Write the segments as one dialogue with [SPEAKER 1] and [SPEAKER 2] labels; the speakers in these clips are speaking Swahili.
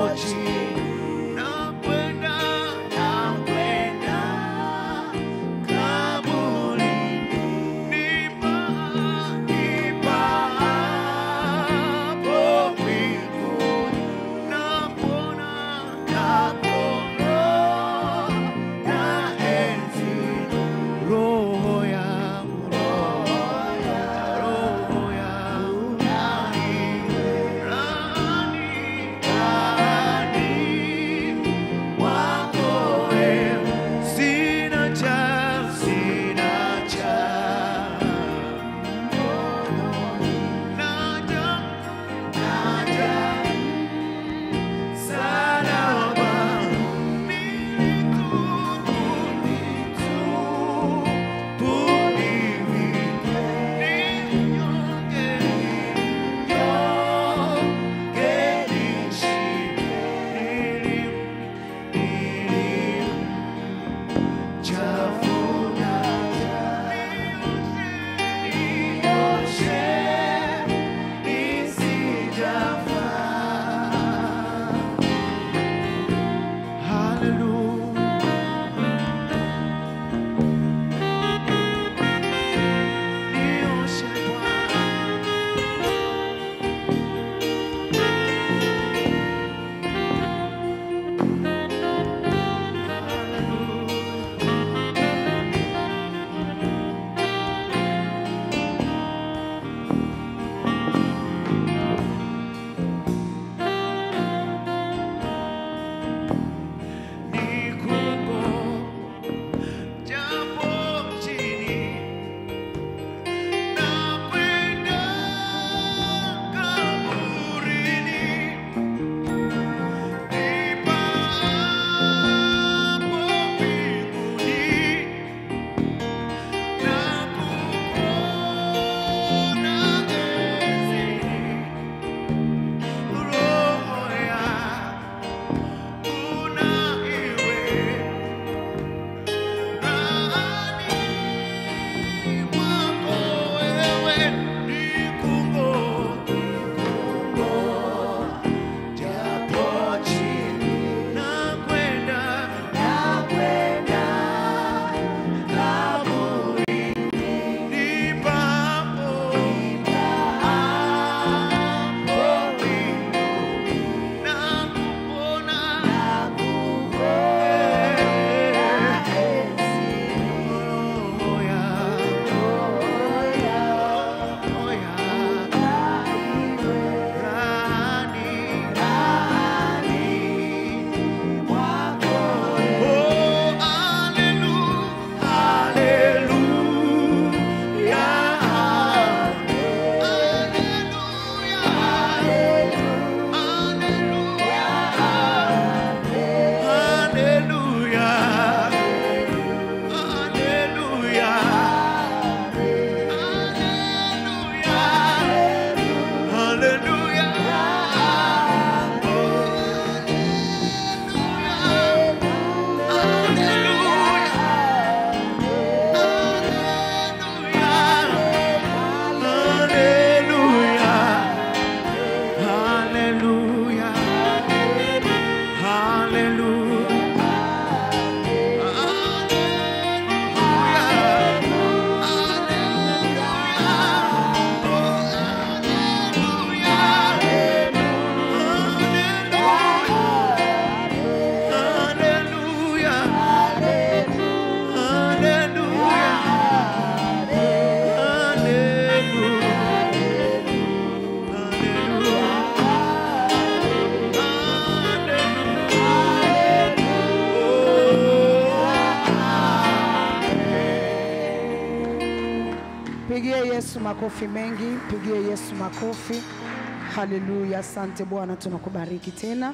[SPEAKER 1] Pigie Yesu makofi mengi, pigie Yesu makofi. Haleluya, asante Bwana, tunakubariki tena.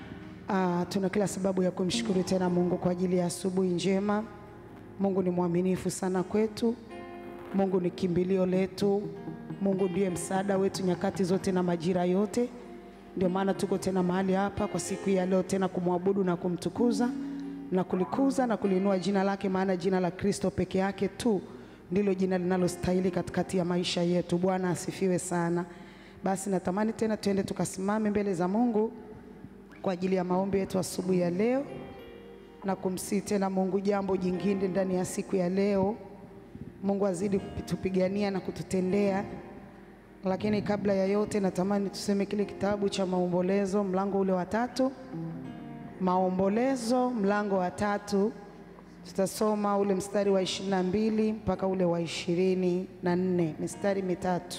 [SPEAKER 1] Ah, tuna kila sababu ya kumshukuru tena Mungu kwa ajili ya asubuhi njema. Mungu ni mwaminifu sana kwetu. Mungu ni kimbilio letu. Mungu ndiye msaada wetu nyakati zote na majira yote. Ndio maana tuko tena mahali hapa kwa siku hii ya leo tena kumwabudu na kumtukuza na kulikuza na kuliinua jina lake, maana jina la Kristo peke yake tu ndilo jina linalostahili katikati ya maisha yetu. Bwana asifiwe sana. Basi natamani tena tuende tukasimame mbele za Mungu kwa ajili ya maombi yetu asubuhi ya leo na kumsihi tena Mungu jambo jingine ndani ya siku ya leo. Mungu azidi kutupigania na kututendea. Lakini kabla ya yote, natamani tuseme kile kitabu cha Maombolezo mlango ule wa tatu. Maombolezo mlango wa tatu, tutasoma ule mstari wa ishirini na mbili mpaka ule wa ishirini na nne mistari mitatu.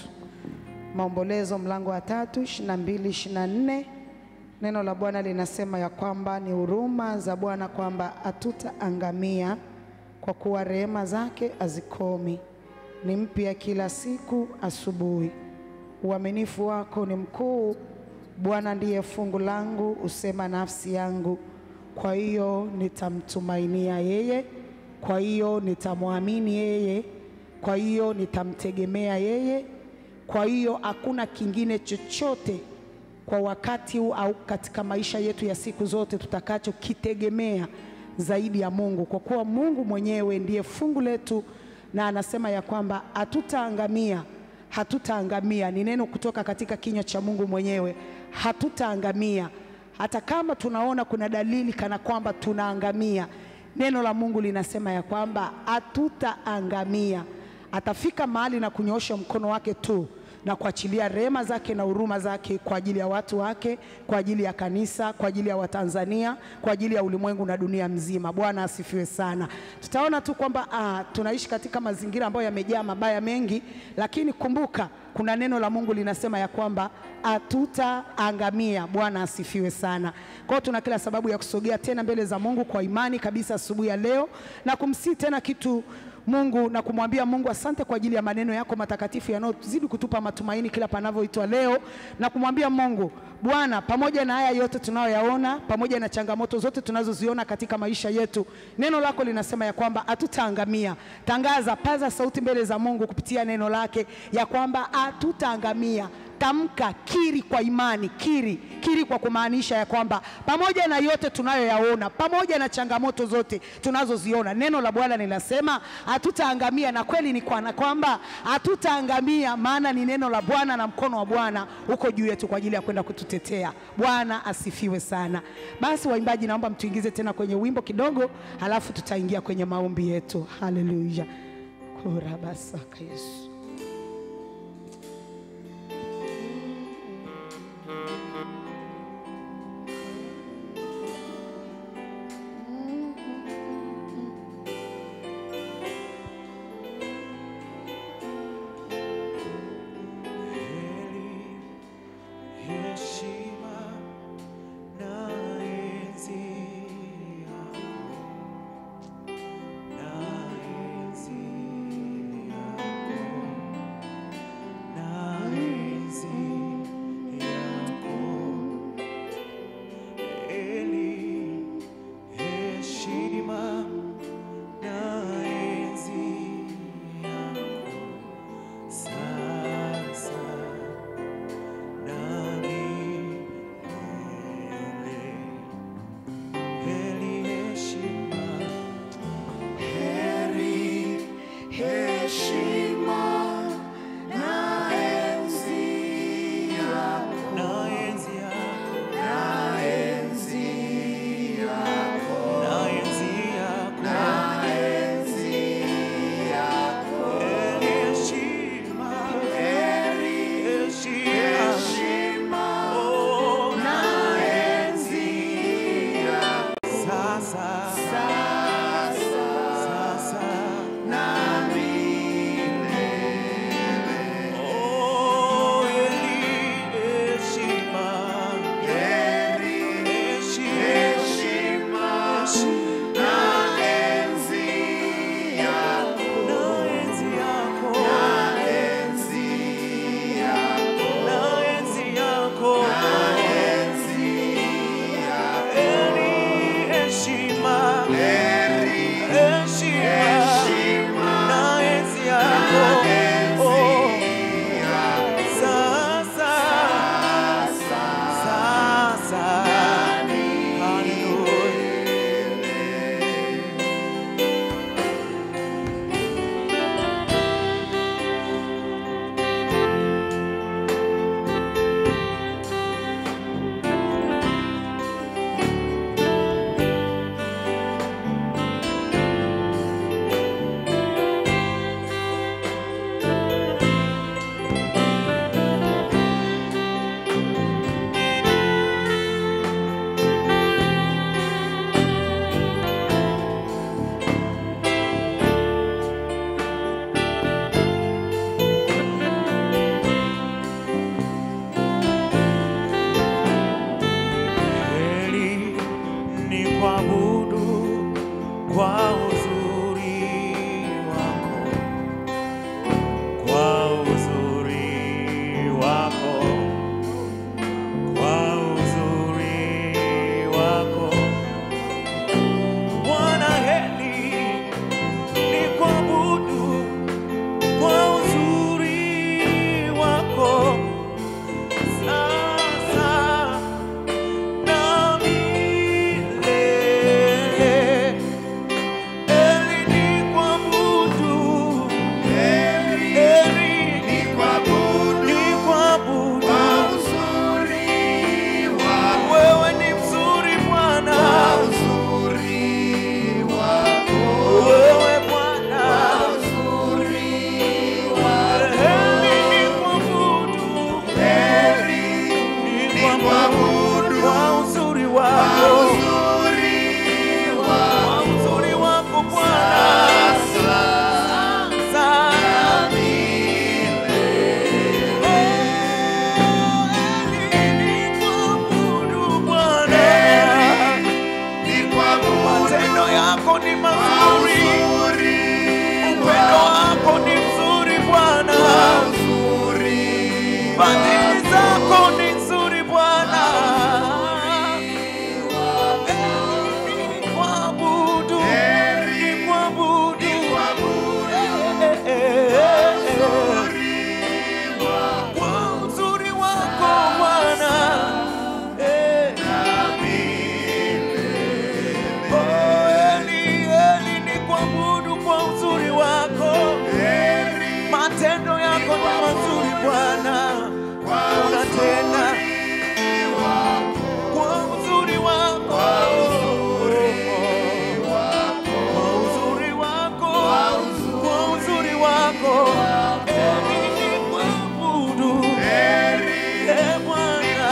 [SPEAKER 1] Maombolezo mlango wa tatu, ishirini na mbili, ishirini na nne. Neno la Bwana linasema ya kwamba ni huruma za Bwana kwamba hatutaangamia, kwa kuwa rehema zake hazikomi, ni mpya kila siku asubuhi. Uaminifu wako ni mkuu, Bwana ndiye fungu langu, usema nafsi yangu. Kwa hiyo nitamtumainia yeye, kwa hiyo nitamwamini yeye, kwa hiyo nitamtegemea yeye. Kwa hiyo hakuna kingine chochote kwa wakati huu au katika maisha yetu ya siku zote tutakachokitegemea zaidi ya Mungu, kwa kuwa Mungu mwenyewe ndiye fungu letu, na anasema ya kwamba hatutaangamia, hatutaangamia. Ni neno kutoka katika kinywa cha Mungu mwenyewe, hatutaangamia. Hata kama tunaona kuna dalili kana kwamba tunaangamia, neno la Mungu linasema ya kwamba hatutaangamia. Atafika mahali na kunyoosha mkono wake tu na kuachilia rehema zake na huruma zake kwa ajili ya watu wake, kwa ajili ya kanisa, kwa ajili ya Watanzania, kwa ajili ya ulimwengu na dunia mzima. Bwana asifiwe sana. Tutaona tu kwamba ah, tunaishi katika mazingira ambayo yamejaa mabaya mengi, lakini kumbuka kuna neno la Mungu linasema ya kwamba hatutaangamia. Bwana asifiwe sana. Kwa hiyo tuna kila sababu ya kusogea tena mbele za Mungu kwa imani kabisa asubuhi ya leo na kumsihi tena kitu Mungu na kumwambia Mungu asante kwa ajili ya maneno yako matakatifu yanayozidi kutupa matumaini kila panavyoitwa leo, na kumwambia Mungu Bwana, pamoja na haya yote tunayoyaona, pamoja na changamoto zote tunazoziona katika maisha yetu, neno lako linasema ya kwamba hatutaangamia. Tangaza, paza sauti mbele za Mungu kupitia neno lake ya kwamba hatutaangamia. Tamka, kiri kwa imani, kiri, kiri kwa kumaanisha ya kwamba pamoja na yote tunayoyaona, pamoja na changamoto zote tunazoziona, neno la Bwana linasema hatutaangamia, na kweli ni kwa kwamba hatutaangamia, maana ni neno la Bwana na mkono wa Bwana uko juu yetu kwa ajili ya kwenda kututetea. Bwana asifiwe sana. Basi waimbaji, naomba mtuingize tena kwenye wimbo kidogo, halafu tutaingia kwenye maombi yetu. Haleluya, kurabasaka Yesu.
[SPEAKER 2] Heri, heshima na enzi yako, na enzi yako. yako ni mazuri, upendo wako ni mzuri Bwana, fadhili zako ni nzuri Bwana. Ni kuabudu, ni kuabudu. Eh, eh, eh, eh. Kwa uzuri wako Bwana. Eh. Oh, Eli, Eli, ni kuabudu kwa uzuri wako. Matendo yako ni mazuri Bwana, unatenda kwa uzuri wako, kwa uzuri wako, kwa uzuri wako. Eli, ni kuabudu, eh, Bwana,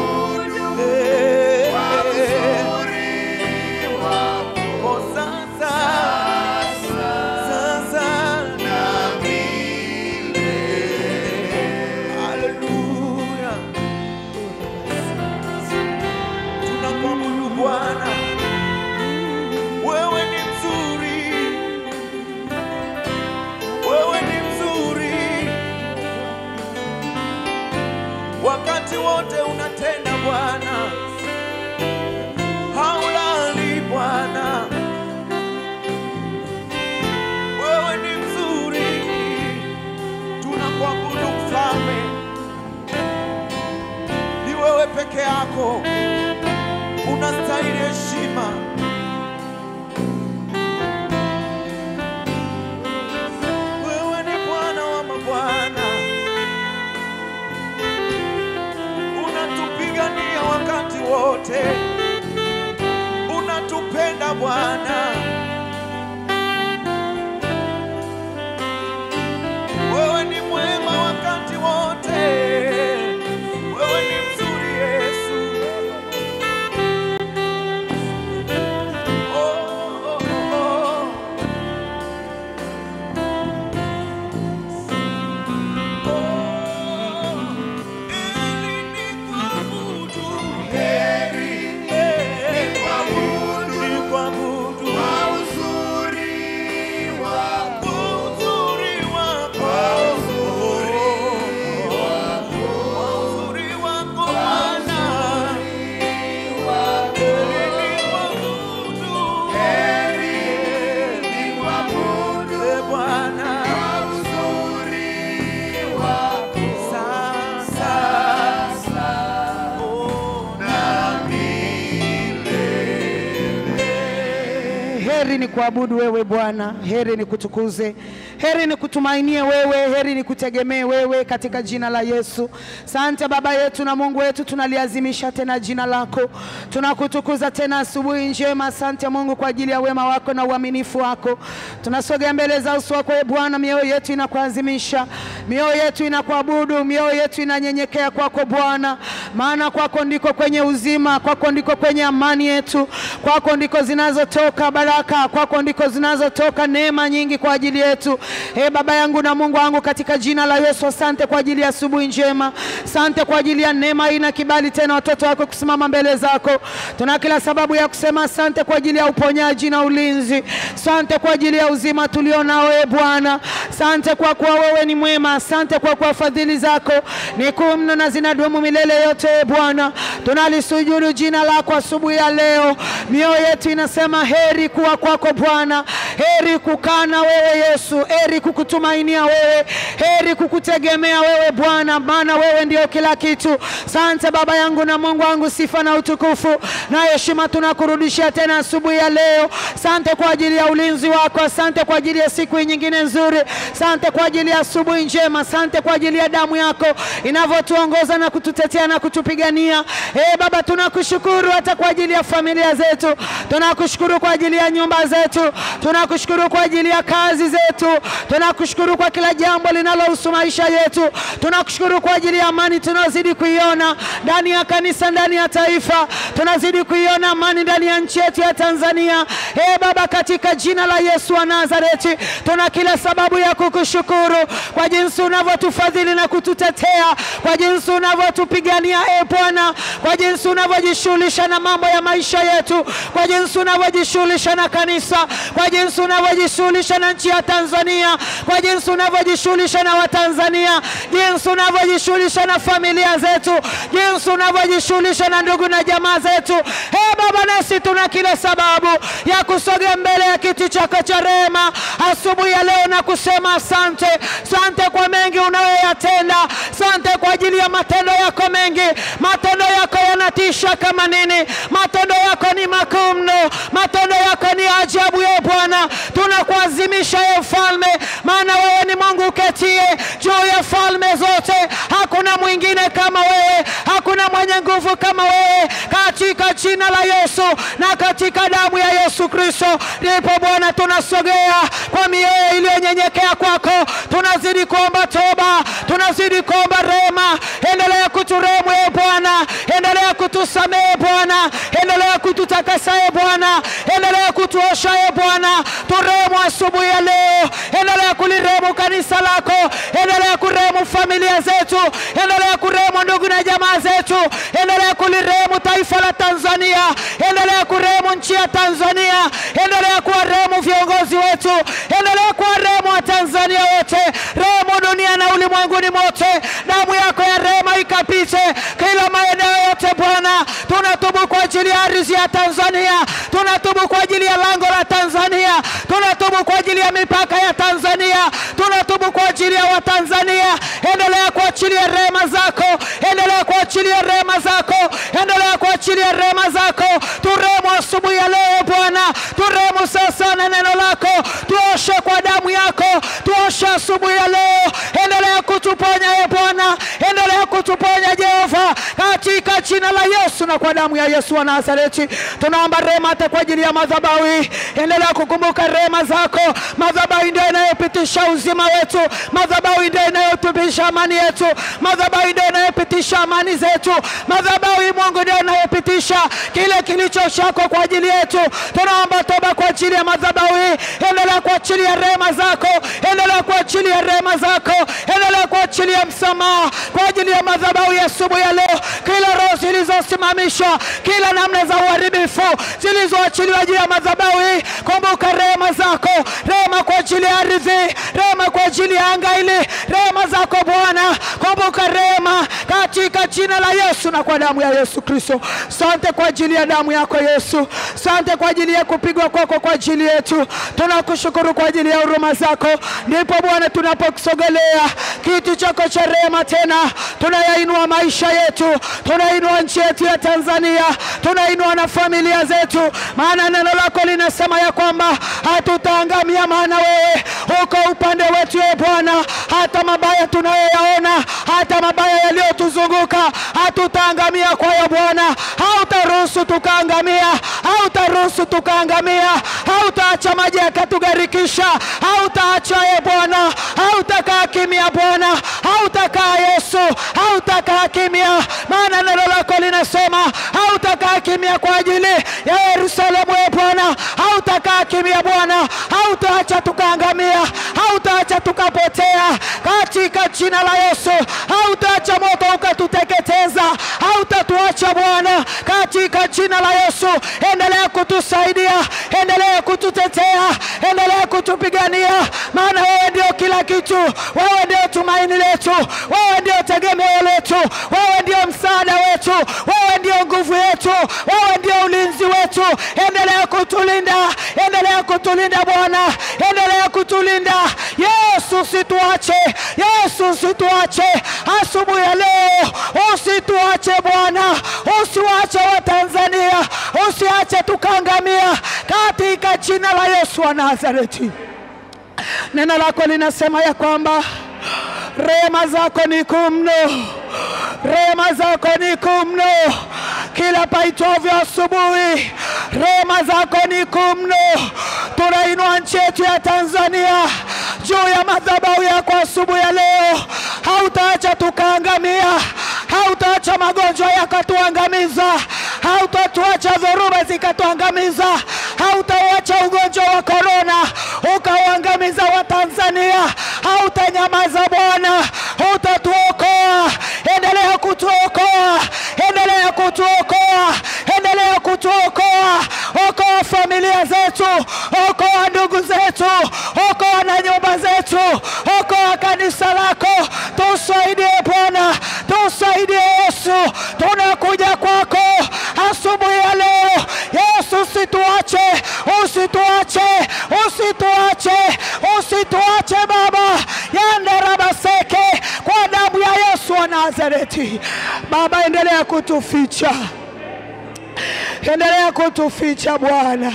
[SPEAKER 2] eh, oh, sasa, sasa Haleluya. Tunakuabudu Bwana. Wewe ni mzuri. Wewe ni mzuri. Wakati wote unatenda Bwana. Haulali Bwana. Wewe ni mzuri. Tunakuabudu mfalme ni wewe peke yako unastahili heshima. Wewe ni Bwana wa mabwana, unatupigania wakati wote, unatupenda Bwana. Wewe ni mwema wakati wote, wewe ni mzuri Yesu. Oh, oh, oh. Oh, ili nikuabudu. Eh, nikuabudu. Kwa uzuri wako. Kwa uzuri wako Bwana. Ili nikuabudu. Eh, Bwana. Sasa. Oh,
[SPEAKER 1] Heri ni kuabudu wewe Bwana, heri ni kutukuze, heri ni kutumainie wewe, heri ni kutegemee wewe katika jina la Yesu. Sante Baba yetu na Mungu wetu, tunaliazimisha tena jina lako, tunakutukuza tena asubuhi njema. Asante Mungu kwa ajili ya wema wako na uaminifu wako. Tunasogea mbele za uso wako e Bwana, mioyo yetu inakuazimisha, mioyo yetu inakuabudu, mioyo yetu inanyenyekea kwako Bwana, maana kwako ndiko kwenye uzima, kwako ndiko kwenye amani yetu, kwako ndiko zinazotoka baraka, kwako ndiko zinazotoka neema nyingi kwa ajili yetu. E Baba yangu na Mungu wangu, katika jina la Yesu, asante kwa ajili ya asubuhi njema, asante kwa ajili ya neema hii na kibali tena watoto wako kusimama mbele zako. Tuna kila sababu ya kusema asante kwa ajili ya uponyaji na ulinzi, asante kwa ajili ya uzima tulio nao e Bwana, asante kwa kuwa wewe ni mwema, asante kwa kuwa fadhili zako ni kuu mno na zinadumu milele yote e Bwana. Tunalisujudu jina lako asubuhi ya leo, mioyo yetu inasema heri kuwa kwako Bwana, heri kukaa na wewe Yesu, heri kukutumainia wewe, heri kukutegemea wewe Bwana, maana wewe ndio kila kitu. Asante Baba yangu na Mungu wangu, sifa na utukufu na heshima tunakurudishia tena asubuhi ya leo. Asante kwa ajili ya ulinzi wako, asante kwa ajili ya siku hii nyingine nzuri, asante kwa ajili ya asubuhi njema, asante kwa ajili ya damu yako inavyotuongoza na kututetea na kutupigania. E Baba, tunakushukuru hata kwa ajili ya familia zetu, tunakushukuru kwa ajili ya nyumba zetu, tunakushukuru kwa ajili ya kazi zetu, tunakushukuru kwa kila jambo linalohusu maisha yetu, tunakushukuru kwa ajili ya amani tunazidi kuiona ndani ya kanisa, ndani ya taifa, tunazidi kuiona amani ndani ya nchi yetu ya Tanzania. E Baba, katika jina la Yesu wa Nazareti, tuna kila sababu ya kukushukuru kwa jinsi unavyotufadhili na kututetea, kwa jinsi unavyotupigania e Bwana, kwa jinsi unavyojishughulisha na mambo ya maisha yetu, kwa jinsi unavyojishughulisha na kanisa, kwa jinsi unavyojishughulisha na nchi ya Tanzania, kwa jinsi unavyojishughulisha na Watanzania, jinsi unavyojishughulisha na familia zetu, jinsi unavyojishughulisha na ndugu na jamaa zetu. Ee Baba, nasi tuna kila sababu ya kusogea mbele ya kiti chako cha rehema asubuhi ya leo na kusema asante, asante kwa mengi unayoyatenda, asante kwa ajili ya matendo yako mengi. Matendo yako yanatisha kama nini! Matendo yako ni makuu mno, matendo yako ni ajabu. Ye Bwana, tunakuazimisha ye Mfalme, maana wewe ni Mungu uketie juu ya falme zote. Hakuna mwingine kama wewe, hakuna mwenye nguvu kama wewe, katika jina la Yesu na katika damu ya Yesu Kristo, ndipo Bwana tunasogea kwa mioyo iliyonyenyekea kwako, tunazidi kuomba toba, tunazidi kuomba rehema. Endelea kuturehemu e Bwana, endelea kutusamehe Bwana, endelea kututakasa e Bwana, endelea kutuosha e Bwana. Turehemu asubuhi ya leo, endelea kulirehemu kanisa lako, endelea kurehemu familia zetu, endelea kurehemu ndugu na jamaa zetu, endelea kulirehemu taifa la Tanzania, endelea kurehemu nchi ya Tanzania, endelea kuwarehemu viongozi wetu, endelea kuwarehemu Watanzania wote, rehemu dunia na ulimwenguni mote. Damu yako ya rehema ikapite kila maeneo yote Bwana. Tunatubu kwa ajili ya ardhi ya Tanzania, tunatubu kwa ajili ya lango la Tanzania, tunatubu kwa ajili ya mipaka ya Tanzania, tunatubu kwa ajili ya Watanzania. Endelea kuachilia rehema zako, endelea kuachilia rehema zako, endelea kuachilia rehema zako. Turehemu asubuhi ya leo Bwana, turehemu sasa na neno lako, tuoshe kwa damu yako, tuoshe asubuhi ya leo. Endelea kutuponya e Bwana, endelea kutuponya Jehova, katika jina la Yesu na kwa damu ya Yesu wa Nazareti. Tunaomba rehema hata kwa ajili ya madhabahu hii. Endelea kukumbuka rehema zako. Madhabahu ndio inayopitisha uzima wetu, madhabahu ndio inayotupisha amani yetu, madhabahu ndio inayopitisha amani zetu, madhabahu hii Mungu ndio inayopitisha kile kilicho chako kwa ajili yetu. Tunaomba toba kwa ajili ya madhabahu hii. Endelea kuachilia rehema zako, endelea kuachilia rehema zako, endelea kuachilia msamaha kwa ajili ya madhabahu ya asubuhi ya leo. Kila roho zilizosimamishwa, kila namna za uharibifu zilizoachiliwa juu ya madhabahu hii, kumbuka rehema zako, rehema kwa ajili ya ardhi, rehema kwa ajili ya anga hili, rehema zako Bwana, kumbuka rehema katika jina la Yesu na kwa damu ya Yesu Kristo. Sante kwa ajili ya damu yako Yesu, sante kwa ajili ya kupigwa kwako kwa ajili yetu. Tunakushukuru kwa ajili ya huruma zako. Ndipo Bwana, tunapokusogelea kiti chako cha rehema tena, tunayainua maisha yetu, tunainua nchi yetu ya Tanzania, tunainua na familia zetu, maana neno lako linasema ya kwamba hatutaangamia, maana wewe uko upande wetu, e Bwana. Hata mabaya tunayoyaona, hata mabaya yaliyotuzunguka, hatutaangamia kwayo Bwana. Hautaruhusu tukaangamia, hautaruhusu tukaangamia, hautaacha maji yakatugharikisha, hautaacha e Bwana, hautakaa kimya Bwana, hautakaa Yesu, hautakaa kimya, maana neno lako linasema hautakaa kimya kwa ajili ya Yerusalemu e Bwana, hautakaa kimya Bwana, hautaacha tukaangamia, hautaacha tukapotea katika jina la Yesu, hautaacha moto ukatuteketeza, hautatuacha Bwana katika jina la Yesu. Endelea kutusaidia, endelea kututetea, endelea kutupigania, maana wewe ndio kila kitu, wewe ndio tumaini letu, wewe ndio tegemeo letu, wewe ndio msaada wetu, wewe ndio nguvu yetu, wewe ndio ulinzi wetu. Endelea kutulinda, endelea kutulinda Bwana, endelea kutulinda Yesu, usituache Yesu, usituache asubuhi ya leo, usituache Bwana, usiwache Watanzania, usiache tukaangamia katika jina la Yesu wa Nazareti. Neno lako linasema ya kwamba rehema zako ni kuu mno, rehema zako ni kuu mno kila paitwavyo asubuhi, rehema zako ni kuu mno. Tunainua nchi yetu ya Tanzania juu ya madhabahu yako asubuhi ya leo. Hautaacha tukaangamia, hautaacha magonjwa yakatuangamiza, hautatuacha dhoruba zikatuangamiza, hautauacha ugonjwa wa korona ukauangamiza Watanzania, hautanyamaza Bwana, utatuokoa. Endelea kutuokoa, endelea kutuokoa, endelea kutuokoa. Okoa familia familia zetu, okoa ndugu zetu, okoa na nyumba zetu, okoa kanisa lako. Tusaidie Bwana, tusaidie Yesu, tunakuja kwako asubuhi ya leo. Yesu, usituache, usituache, usituache, usituache Baba yandarabaseke kwa damu ya Yesu wa Nazareti. Baba, endelea kutuficha, endelea kutuficha Bwana,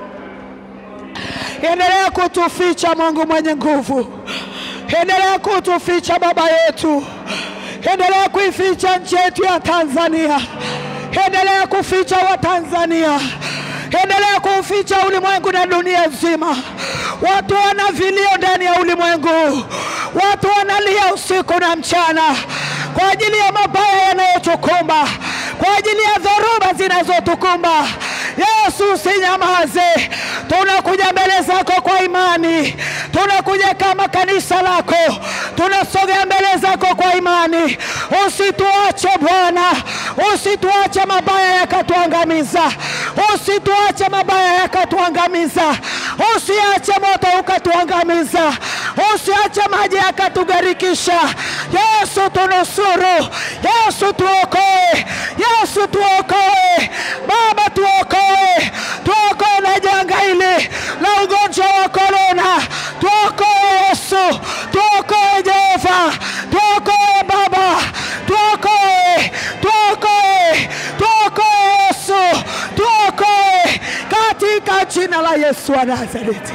[SPEAKER 1] endelea kutuficha Mungu mwenye nguvu, endelea kutuficha Baba yetu, endelea kuificha nchi yetu ya Tanzania, endelea kuficha Watanzania, endelea kuficha ulimwengu na dunia nzima. Watu wana vilio ndani ya ulimwengu, watu wanalia usiku na mchana kwa ajili ya mabaya yanayotukumba, kwa ajili ya dhoruba zinazotukumba. Yesu, usinyamaze. Tunakuja mbele zako kwa imani, tunakuja kama kanisa lako, tunasogea mbele zako kwa imani. Usituache Bwana, usituache mabaya yakatuangamiza, usituache mabaya yakatuangamiza, usiache moto ukatuangamiza, usiache maji yakatugarikisha. Yesu tunusuru, Yesu tuokoe, Yesu tuokoe, Baba tuokoe, tuokoe na janga hili la ugonjwa wa korona, tuokoe Yesu, tuokoe Jehova, tuokoe Baba, tuokoe, tuokoe, tuokoe Yesu, tuokoe katika jina la Yesu wa Nazareti.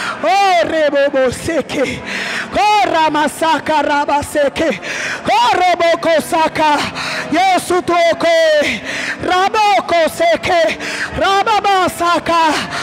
[SPEAKER 1] oreboboseke koramasaka rabaseke korobokosaka Yesu tuokoe rabokoseke rababasaka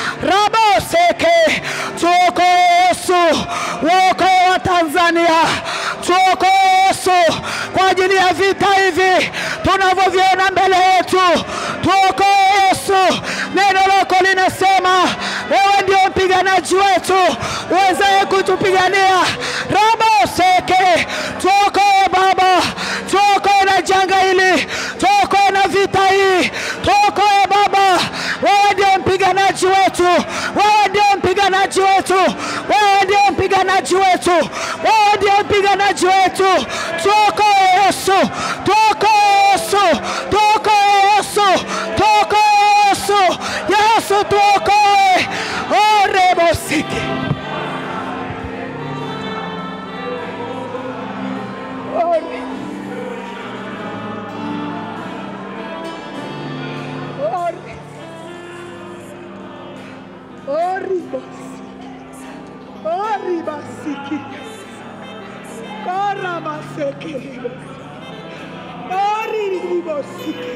[SPEAKER 1] raboseke tuokoe Yesu uokoe wa Tanzania tuokoe Yesu kwa ajili ya vita hivi tunavyoviona mbele yetu tuokoe Yesu neno lako linasema wewe ndio mpiganaji wetu uwezaye kutupigania raboseke tuokoe Baba tuokoe na janga hili tuokoe na vita hii tuokoe Baba wewe ndio mpiganaji wetu wewe ndio mpiganaji wetu wewe ndio mpiganaji wetu wewe ndio mpiganaji wetu tuokoe Yesu tuokoe Yesu tuokoe Yesu tuokoe Yesu Yesu tuokoe orebosike Ore. Ore. Oribos. Oribasiki. Karamaseke. Oribosiki.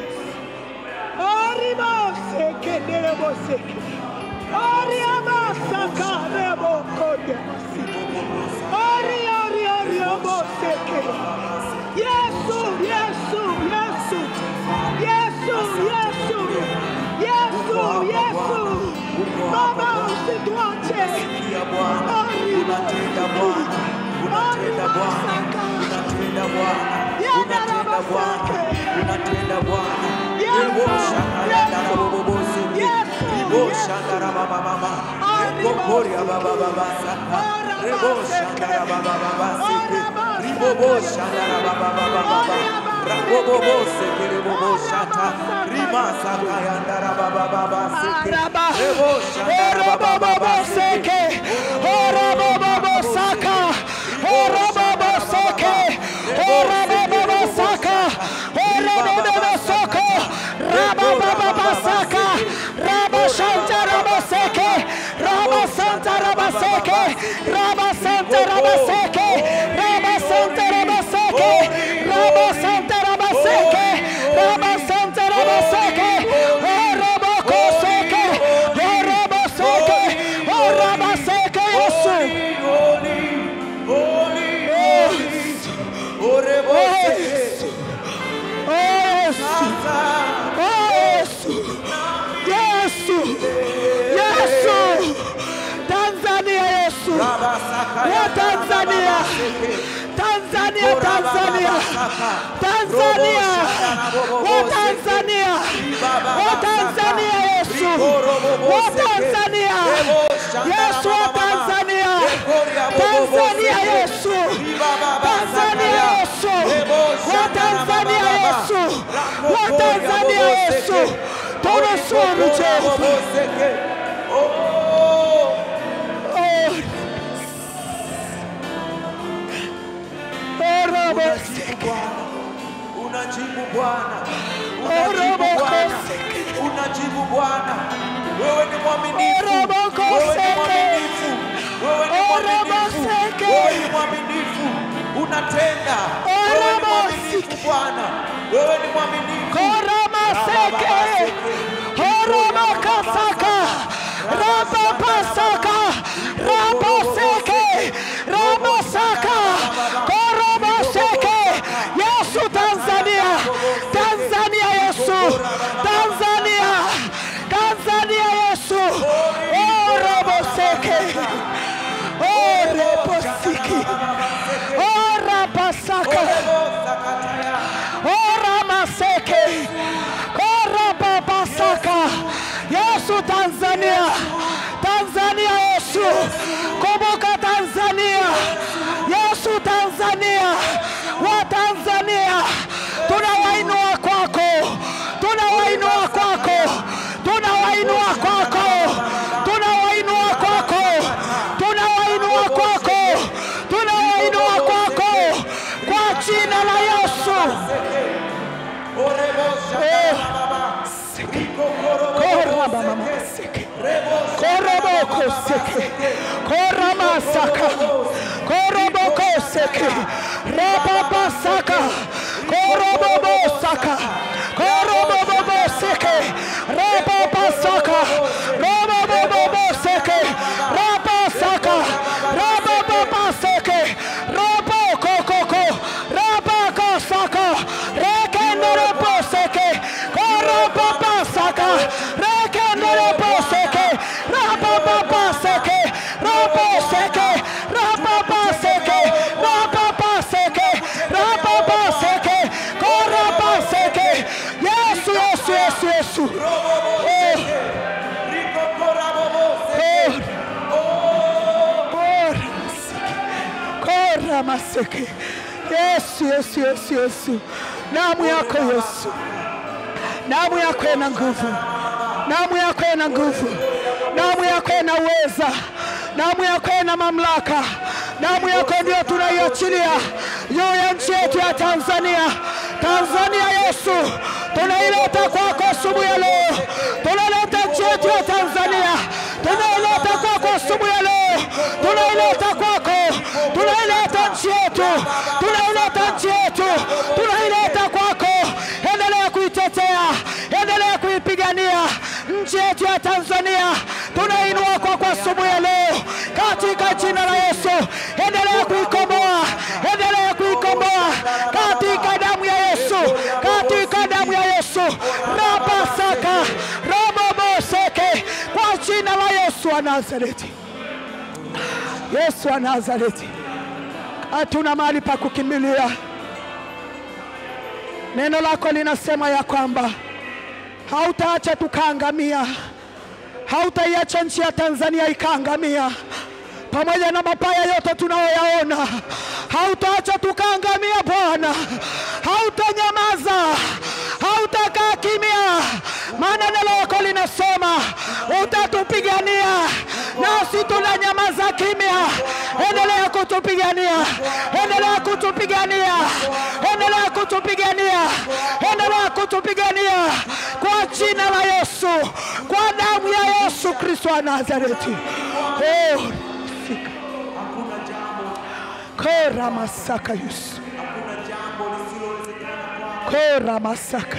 [SPEAKER 1] Oriboseke nereboseke. Oriamasaka nebokodebasiki. Ori ori ori oboseke. Yesu, Yesu, Yesu. Yesu, Yesu. Yesu, Yesu. Baba usituache.
[SPEAKER 2] Sikia Bwana, unatenda Bwana, unatenda Bwana, unatenda Bwana, unatenda Bwana, unatenda Bwana. Rebo shakara ndara bobo bosi, rebo shakara baba baba, rebo koria baba baba saka, rebo shakara baba baba sike, rebo bo shakara baba baba baba, rabo bobo sike rebo bo shata, rima saka yandara baba baba sike,
[SPEAKER 1] Araba.
[SPEAKER 2] rebo shakara baba baba sike.
[SPEAKER 1] Oraboboseke. Orabobosaka. Oraboboseke. Orabobosaka. Orabobosoko. Rabababasaka. Rabashanta rabaseke. Rabasanta rabaseke. Rabasanta rabaseke. Rabasanta rabaseke. Rabasanta rabaseke. Rabasanta rabaseke. Orabokoseke. Oraboseke. Orabaseke Yesu. Yesu. Yesu. Yesu. Yesu. Yesu. Tanzania Yesu. Wa Tanzania. Tanzania, Tanzania. Tanzania. Wa Tanzania. Wa Tanzania Yesu. Wa Tanzania Tanzania Yesu, tunusuru Jehova.
[SPEAKER 2] Oh,
[SPEAKER 1] Oh, oh, Robo,
[SPEAKER 2] unajibu Bwana,
[SPEAKER 1] Oh,
[SPEAKER 2] unajibu
[SPEAKER 1] Robo,
[SPEAKER 2] Bwana,
[SPEAKER 1] koseke.
[SPEAKER 2] unajibu Bwana. Wewe ni mwaminifu,
[SPEAKER 1] Oh, Robo,
[SPEAKER 2] wewe ni
[SPEAKER 1] koseke.
[SPEAKER 2] mwaminifu, wewe ni
[SPEAKER 1] Oh, Robo,
[SPEAKER 2] mwaminifu,
[SPEAKER 1] seke.
[SPEAKER 2] wewe ni mwaminifu, unatenda.
[SPEAKER 1] Oh,
[SPEAKER 2] Wewe ni
[SPEAKER 1] Robo,
[SPEAKER 2] mwaminifu
[SPEAKER 1] seke.
[SPEAKER 2] Bwana, wewe ni mwaminifu.
[SPEAKER 1] Koramaseke, Horomakasaka, Rabapasaka, Raboseke, Rabosaka, Koroboseke. Yesu Tanzania, Tanzania Yesu, Tanzania, Tanzania Yesu. Oh, Roboseke, oh, Reposiki, oh, Rapasaka. Ora maseke. Ora babasaka. Yesu Tanzania. Tanzania Yesu. Kumbuka Tanzania. Yesu Tanzania. Wa Tanzania. Tunawainua kwako. Tunawainua kwako. Tunawainua kwako. Tunawainua kwako. Tunawainua kwako. Tunawainua kwako. Kwa jina la Yesu. Korra mama seke. Koroboko seke. Korama saka. Koroboko seke. Rababa saka. Korobobo saka. Korobobo seke. Rababa saka. Robobobo seke. Raba saka. Rababa seke. Roboko koko. Rabaka saka. Rekendere seke. Korobaba saka. Rekendere seke. Rababa seke. Rabo seke. Rababa seke. Rababa seke. Rababa seke. Koraba seke. Yesu, Yesu, Yesu, Yesu. Oh, oh. Kora maseke. Yesu, Yesu, Yesu, Yesu. Damu yako Yesu. Damu yako ina nguvu. Damu yako ina nguvu. Damu yako ina uweza. Damu yako ina mamlaka. Damu yako ndio tunaiachilia juu ya nchi yetu ya Tanzania. Tanzania Yesu, tunaileta kwako asubuhi ya leo. Tunaleta nchi yetu ya Tanzania, tunaileta kwako asubuhi ya leo. Tunaileta kwako, tunaileta nchi yetu, tunaileta nchi yetu, tunaileta kwako. Endelea kuitetea, endelea kuipigania nchi yetu ya Tanzania. Tunainua kwako asubuhi ya leo katika jina la Yesu. Endelea kuikomboa, endelea kuikomboa katika damu ya Yesu, katika damu ya Yesu. Rabasaka raboboseke, kwa jina la Yesu wa Nazareti. Yesu wa Nazareti, hatuna mahali pa kukimbilia. Neno lako linasema ya kwamba hautaacha tukaangamia, hautaiacha nchi ya Tanzania ikaangamia pamoja na mabaya yote tunayoyaona, hautaacha tukaangamia Bwana, hautanyamaza, hautakaa kimya, maana neno lako linasema utatupigania, nasi tunanyamaza kimya. Endelea kutupigania, endelea kutupigania, endelea kutupigania, endelea kutupigania kwa jina la Yesu, kwa damu ya Yesu Kristo wa Nazareti. Oh, fika. Kora masaka Yesu. Kora masaka.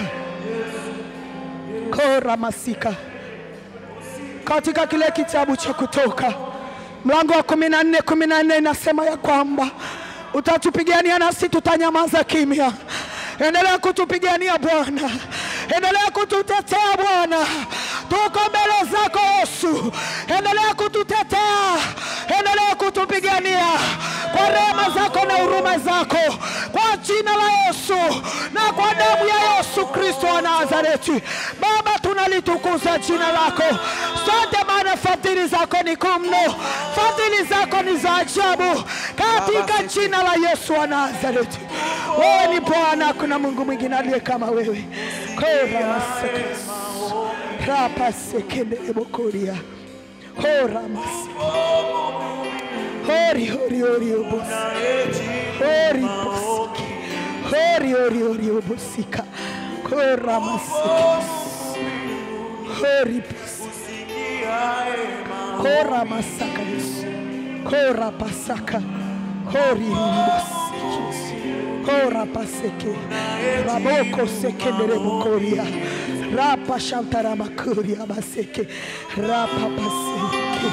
[SPEAKER 1] Kora masika. Katika kile kitabu cha Kutoka mlango wa kumi na nne kumi na nne inasema ya kwamba utatupigania nasi tutanyamaza kimya. Endelea kutupigania Bwana, endelea kututetea Bwana, tuko mbele zako Yesu, endelea kututetea, endelea kutupigania kwa rehema rehema zako na huruma zako kwa jina la Yesu na kwa damu ya Yesu Kristo wa Nazareti. Baba, tunalitukuza jina lako. Sote maana fadhili zako ni kuu mno, fadhili zako ni za ajabu, katika jina la Yesu wa Nazareti. Wewe ni Bwana, hakuna Mungu mwingine aliye kama wewe. Kora masaka rapa sekende bokoria hora masaka hori hori hori obosi hori bosiki hori hori hori obosika kora masaka hori bosiki kora masaka Yesu kora pasaka hori bosiki kora paseke raboko sekendere bokoria rapa shantara makuria baseke rapa paseke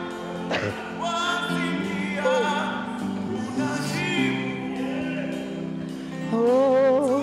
[SPEAKER 1] oh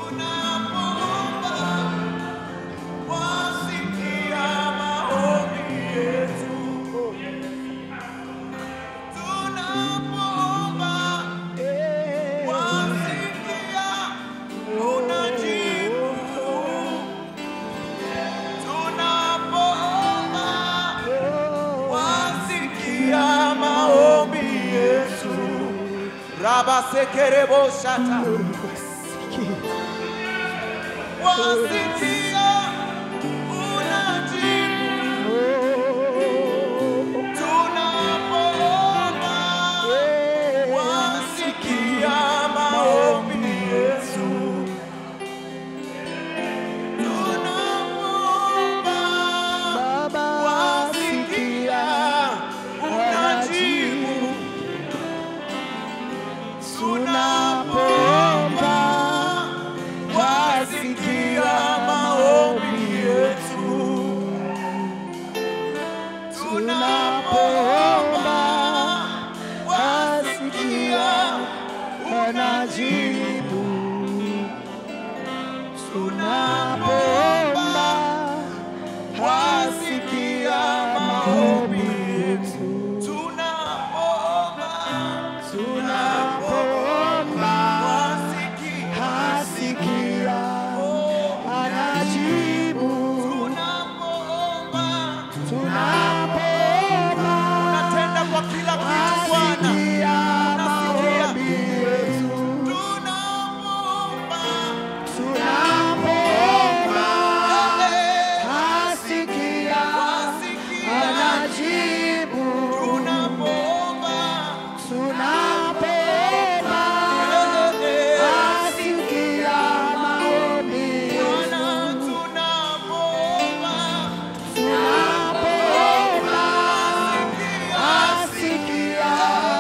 [SPEAKER 2] Rabasekerebo shata
[SPEAKER 1] bosiki
[SPEAKER 2] wasikia unajibu tunapoomba wasikia maombi yetu tunapoomba
[SPEAKER 1] Baba
[SPEAKER 2] wasikia unajibu
[SPEAKER 1] tunapoomba
[SPEAKER 2] wasikia maombi yetu
[SPEAKER 1] tunapoomba wasikia wanajibu tunapoomba wasikia maombi yetu
[SPEAKER 2] tunapoomba
[SPEAKER 1] tunapoomba hasikia anajibu tunapoomba
[SPEAKER 2] Unatenda kwa kila kitu Bwana.
[SPEAKER 1] hasikia maombi yetu
[SPEAKER 2] Tunapoomba,
[SPEAKER 1] tunapoomba hasikia
[SPEAKER 2] wasikia.
[SPEAKER 1] anajibu
[SPEAKER 2] Tunapoomba,
[SPEAKER 1] tunapoomba hasikia maombi
[SPEAKER 2] Bwana,
[SPEAKER 1] yetu
[SPEAKER 2] tunapoomba,
[SPEAKER 1] tunapoomba hasikia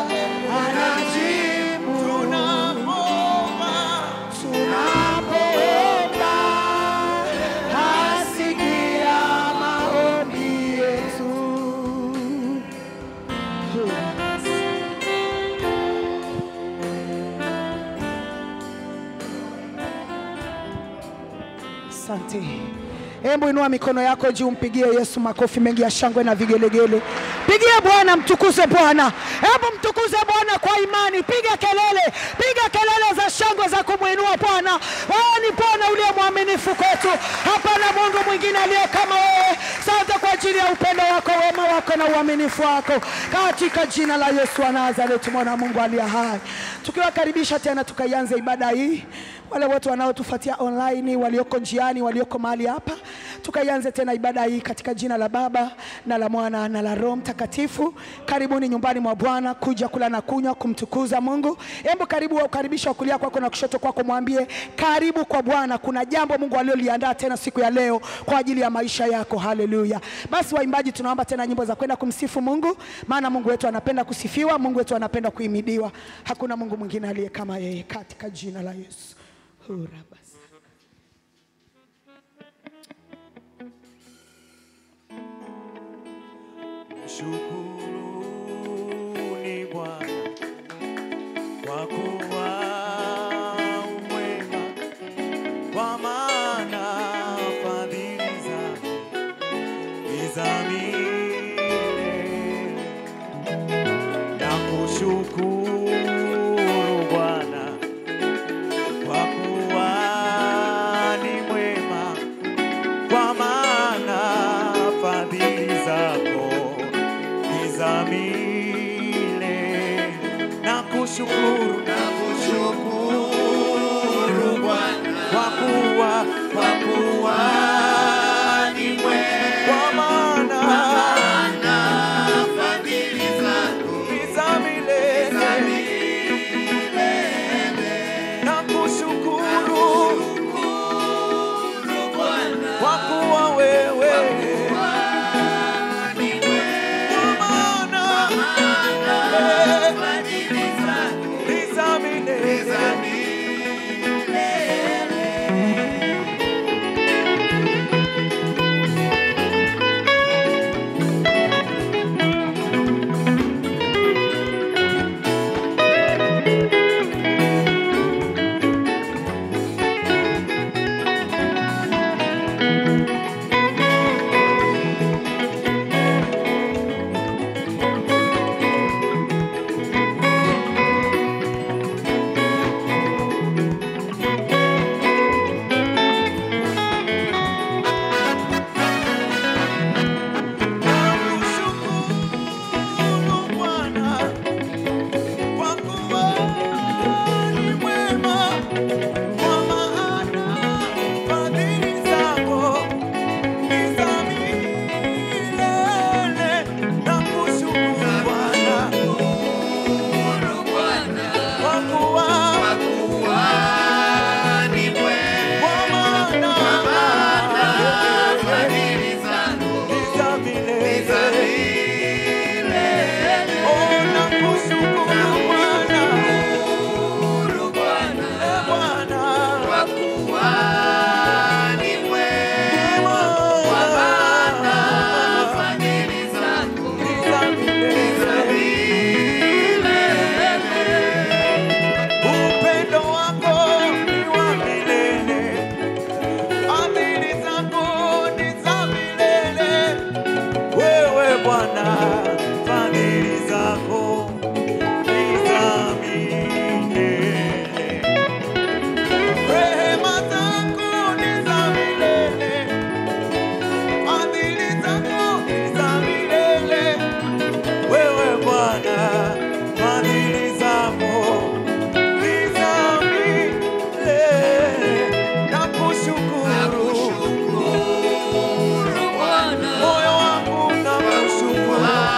[SPEAKER 1] anajibu
[SPEAKER 2] tunapoomba,
[SPEAKER 1] tunapoomba hasikia maombi yetu Asante. Hebu inua mikono yako juu, mpigie Yesu makofi mengi ya shangwe na vigelegele. Pigie Bwana, mtukuze Bwana. Hebu mtukuze Bwana kwa imani, piga kelele, piga kelele za shangwe za kumwinua Bwana. Wewe ni Bwana uliye mwaminifu kwetu, hapana Mungu mwingine aliye kama wewe. Asante kwa ajili ya upendo wako, wema wako na uaminifu wako, katika jina la Yesu wa Nazareti, mwana wa Mungu aliye hai, tukiwakaribisha tena tukaianze ibada hii wale wote wanaotufuatia online, walioko njiani, walioko mahali hapa, tukaianze tena ibada hii katika jina la Baba na la Mwana na la Roho Mtakatifu. Karibuni nyumbani mwa Bwana kuja kula na kunywa, kumtukuza Mungu. Hebu karibu ukaribisha kulia kwako na kushoto kwako, mwambie karibu kwa Bwana. Kuna jambo Mungu aliloliandaa tena siku ya leo kwa ajili ya maisha yako. Haleluya! Basi waimbaji, tunaomba tena nyimbo za kwenda kumsifu Mungu, maana Mungu wetu anapenda kusifiwa, Mungu wetu anapenda kuhimidiwa. Hakuna Mungu mwingine aliye kama yeye, katika jina la Yesu. Hura basi.
[SPEAKER 2] Shukuruni Bwana kwa kuwa umwema, kwa maana fadhili zake ni za milele. Na kushukuru fadhili zako ni za milele. Nakushukuru, nakushukuru Bwana kwa kuwa kwa kuwa ni mwema, kwa maana
[SPEAKER 3] Fadhili zako
[SPEAKER 2] ni za milele. Nakushukuru
[SPEAKER 3] Bwana
[SPEAKER 2] kwa kuwa wewe
[SPEAKER 3] ni mwema.
[SPEAKER 2] kwa maana eh,
[SPEAKER 3] Fadhili zako
[SPEAKER 2] ni za milele.
[SPEAKER 3] za
[SPEAKER 2] Nakushukuru Bwana kwa kuwa ni mwema, kwa maana fadhili zako ni za milele. Nakushukuru Bwana
[SPEAKER 3] Bwana
[SPEAKER 2] kwa kuwa
[SPEAKER 3] kwa kuwa ni mwema.
[SPEAKER 2] kwa maana
[SPEAKER 3] Fadhili zako
[SPEAKER 2] ni za milele.
[SPEAKER 3] za milele.
[SPEAKER 2] Oh, nakushukuru Bwana,
[SPEAKER 3] Bwana
[SPEAKER 2] eh, Bwana.
[SPEAKER 3] kwa kuwa ni mwema. Kwa maana fadhili zako za milele.
[SPEAKER 2] Upendo wako ni wa milele, fadhili zako ni za milele. Wewe Bwana, fadhili zako ni za milele, rehema zako ni za milele, fadhili zako ni za milele. Wewe Bwana, fadhili zako ni za milele. Nakushukuru,
[SPEAKER 3] Bwana
[SPEAKER 2] moyo wangu nakushukuru,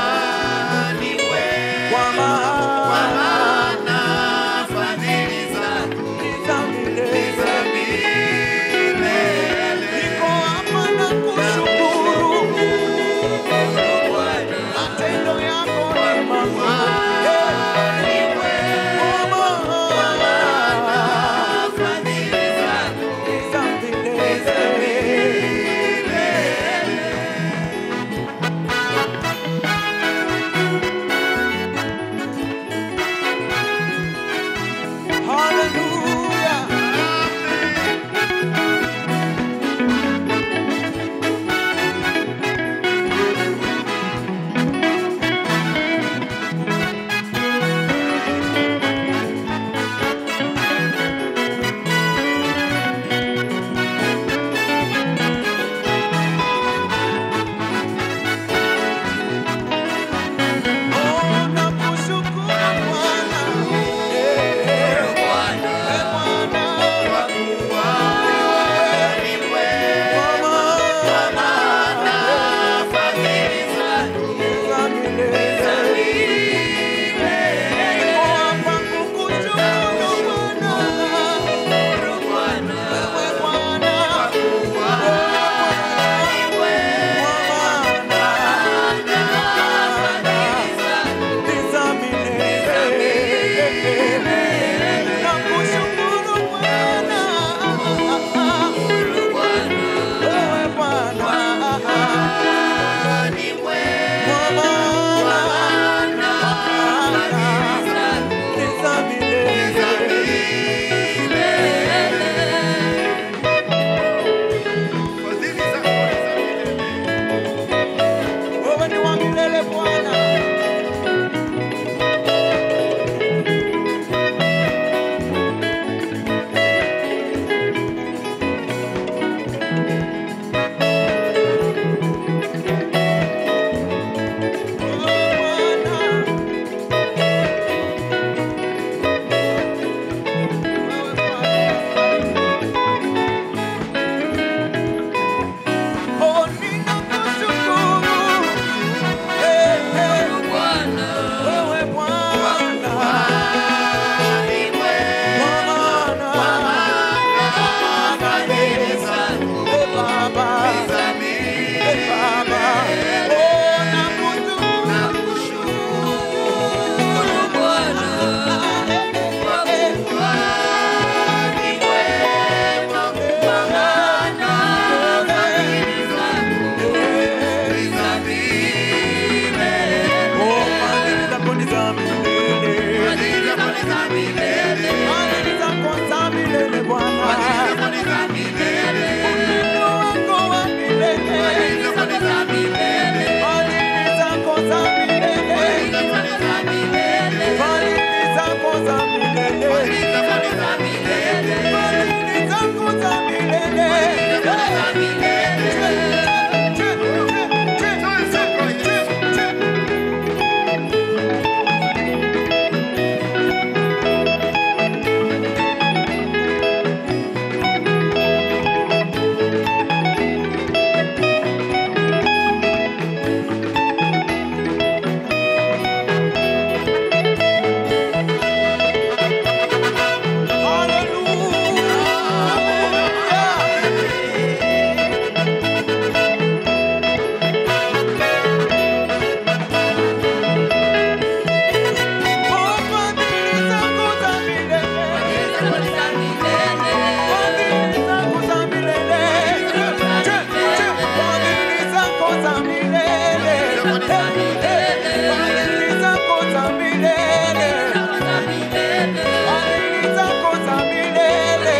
[SPEAKER 2] Fadhili zako za milele. Fadhili zako za milele.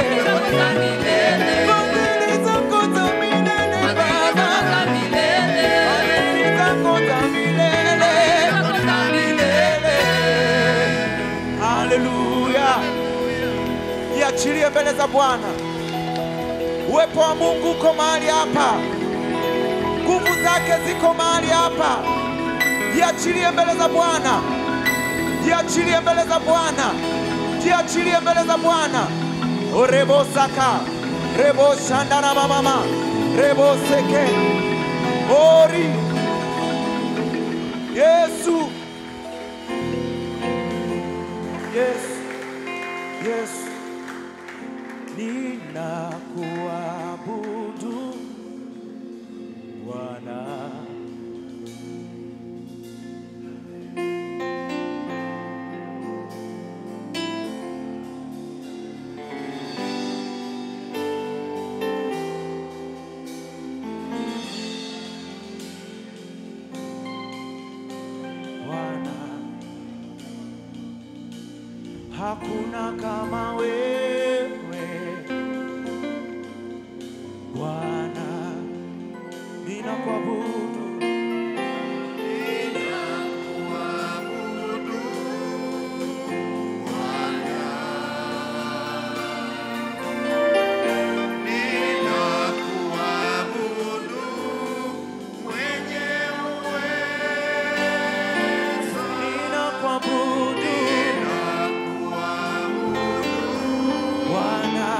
[SPEAKER 2] Fadhili zako za milele, Baba. Fadhili zako za milele. Milele. Haleluya. Iachilie mbele za Bwana. Uwepo wa Mungu uko mahali hapa, nguvu zake ziko mahali hapa. Jiachilie mbele za Bwana, jiachilie mbele za Bwana, jiachilie mbele za Bwana. Orebo saka rebo shandana mama rebo seke ori Yesu Yesu Yesu ninakuabudu Bwana. Bwana, hakuna kama wewe Bwana, ninakuabudu ninakuabudu Bwana,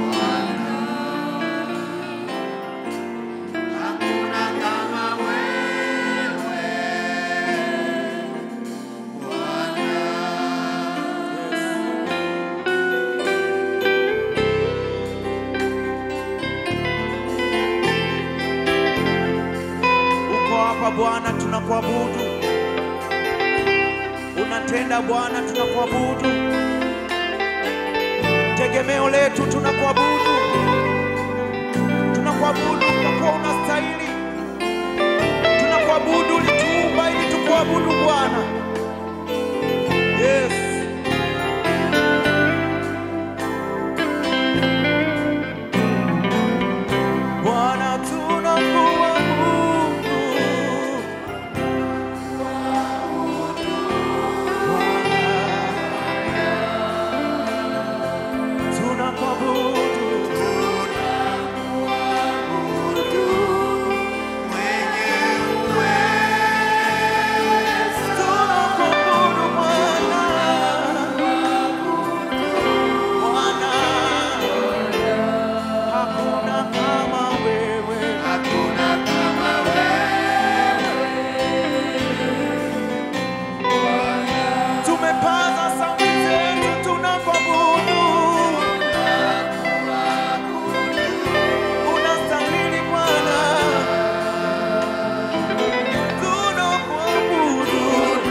[SPEAKER 2] uko hapa Bwana, tunakuabudu. Unatenda Bwana, tunakuabudu. Tegemeo letu, tunakuabudu. Tunakuabudu kwa kuwa unastahili. Tunakuabudu, ulituumba ili tukuabudu Bwana. Yes. Bwana tunakuabudu. Bwana, tunakuabudu. Tunakuabudu Bwana. Bwana, hakuna kama wewe. Tumepaza sauti zetu tunakuabudu. Unastahili Bwana. Tunakuabudu.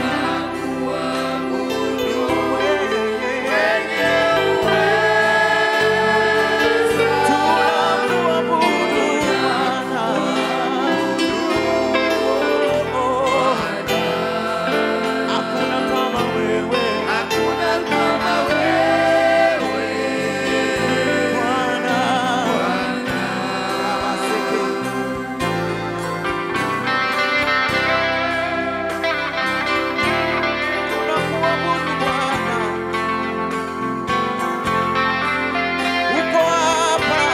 [SPEAKER 2] Tunakuabudu Bwana. Oh, hakuna kama wewe. Bwana. Aseke. Tunakuabudu Bwana. Uko hapa.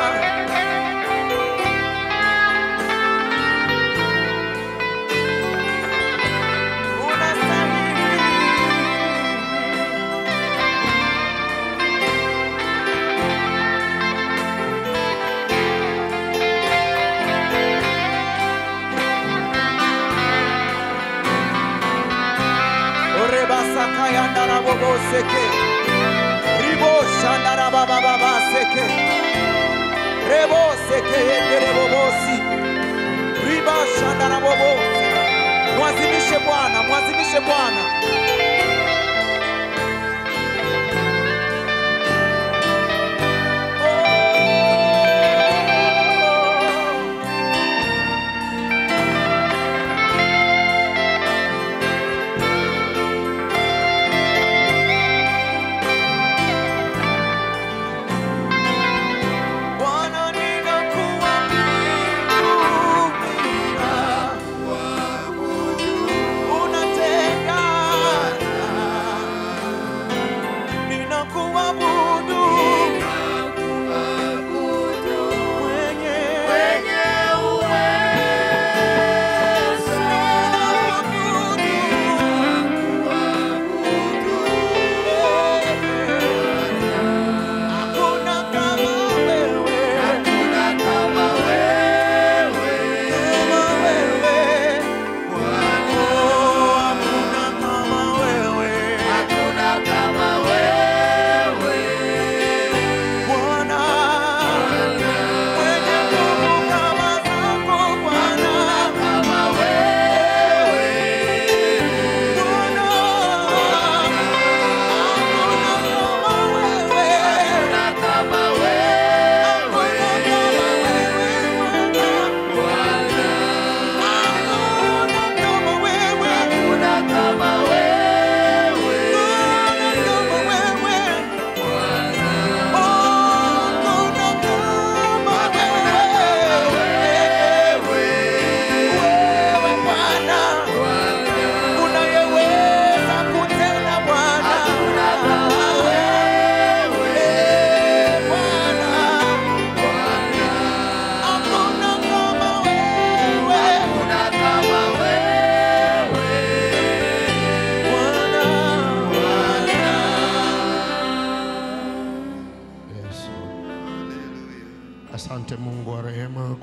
[SPEAKER 2] Unastahili. Orebasakayandarabobo-seke. Riboshandarabababaseke. Rebosekeyenderebobosi. Ribashandarabobo. Mwazimishe Bwana, mwazimishe Bwana. Oh.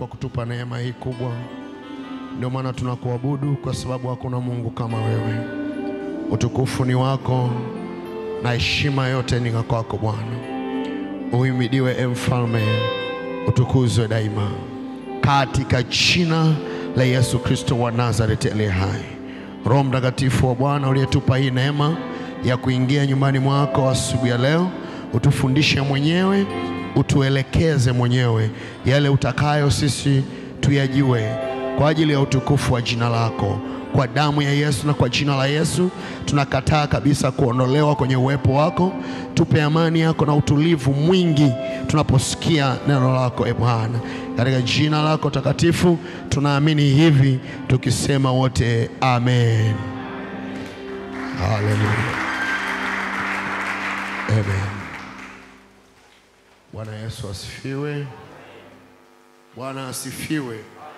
[SPEAKER 4] kwa kutupa neema hii kubwa. Ndio maana tunakuabudu kwa sababu hakuna Mungu kama wewe. Utukufu ni wako na heshima yote ni ya kwako Bwana. Uhimidiwe e mfalme, utukuzwe daima, katika jina la Yesu Kristo wa Nazareti aliye hai. Roho Mtakatifu wa Bwana uliyetupa hii neema ya kuingia nyumbani mwako asubuhi ya leo, utufundishe mwenyewe, utuelekeze mwenyewe yale utakayo sisi tuyajue kwa ajili ya utukufu wa jina lako kwa damu ya Yesu na kwa jina la Yesu tunakataa kabisa kuondolewa kwenye uwepo wako. Tupe amani yako na utulivu mwingi tunaposikia neno lako, e Bwana, katika jina lako takatifu tunaamini hivi tukisema wote amen. Haleluya, amen. Bwana Yesu asifiwe. Bwana asifiwe.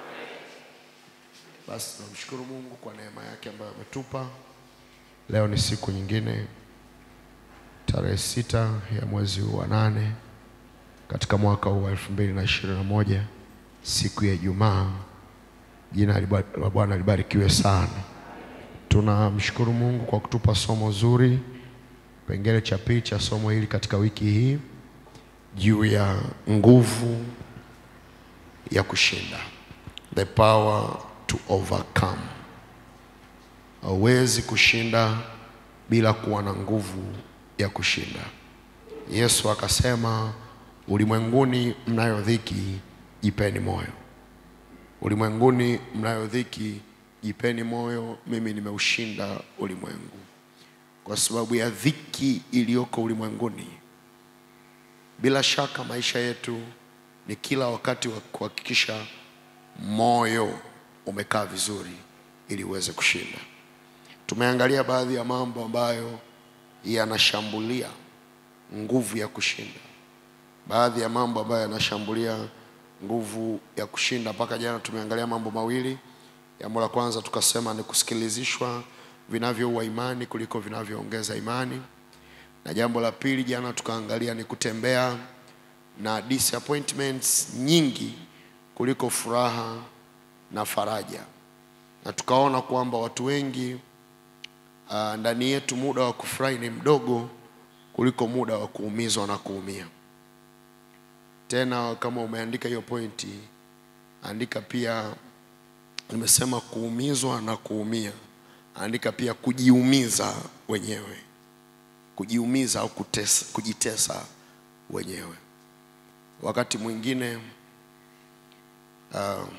[SPEAKER 4] Basi tunamshukuru Mungu kwa neema yake ambayo ametupa. Leo ni siku nyingine, tarehe sita ya mwezi huu wa nane katika mwaka huu wa elfu mbili na ishirini na moja siku ya Ijumaa. Jina la Bwana libarikiwe sana. Tunamshukuru Mungu kwa kutupa somo zuri, kipengele cha pili cha somo hili katika wiki hii juu ya nguvu ya kushinda, the power to overcome. Hauwezi kushinda bila kuwa na nguvu ya kushinda. Yesu akasema, ulimwenguni mnayo dhiki, jipeni moyo. Ulimwenguni mnayo dhiki, jipeni moyo, mimi nimeushinda ulimwengu. Kwa sababu ya dhiki iliyoko ulimwenguni, bila shaka maisha yetu ni kila wakati wa kuhakikisha moyo umekaa vizuri ili uweze kushinda. Tumeangalia baadhi ya mambo ambayo yanashambulia nguvu ya kushinda, baadhi ya mambo ambayo yanashambulia nguvu ya kushinda. Mpaka jana tumeangalia mambo mawili. Jambo la kwanza tukasema ni kusikilizishwa vinavyoua imani kuliko vinavyoongeza imani, na jambo la pili jana tukaangalia ni kutembea na disappointments nyingi kuliko furaha na faraja, na tukaona kwamba watu wengi uh, ndani yetu muda wa kufurahi ni mdogo kuliko muda wa kuumizwa na kuumia. Tena kama umeandika hiyo pointi, andika pia, nimesema kuumizwa na kuumia, andika pia kujiumiza wenyewe, kujiumiza au kutesa, kujitesa wenyewe. Wakati mwingine uh,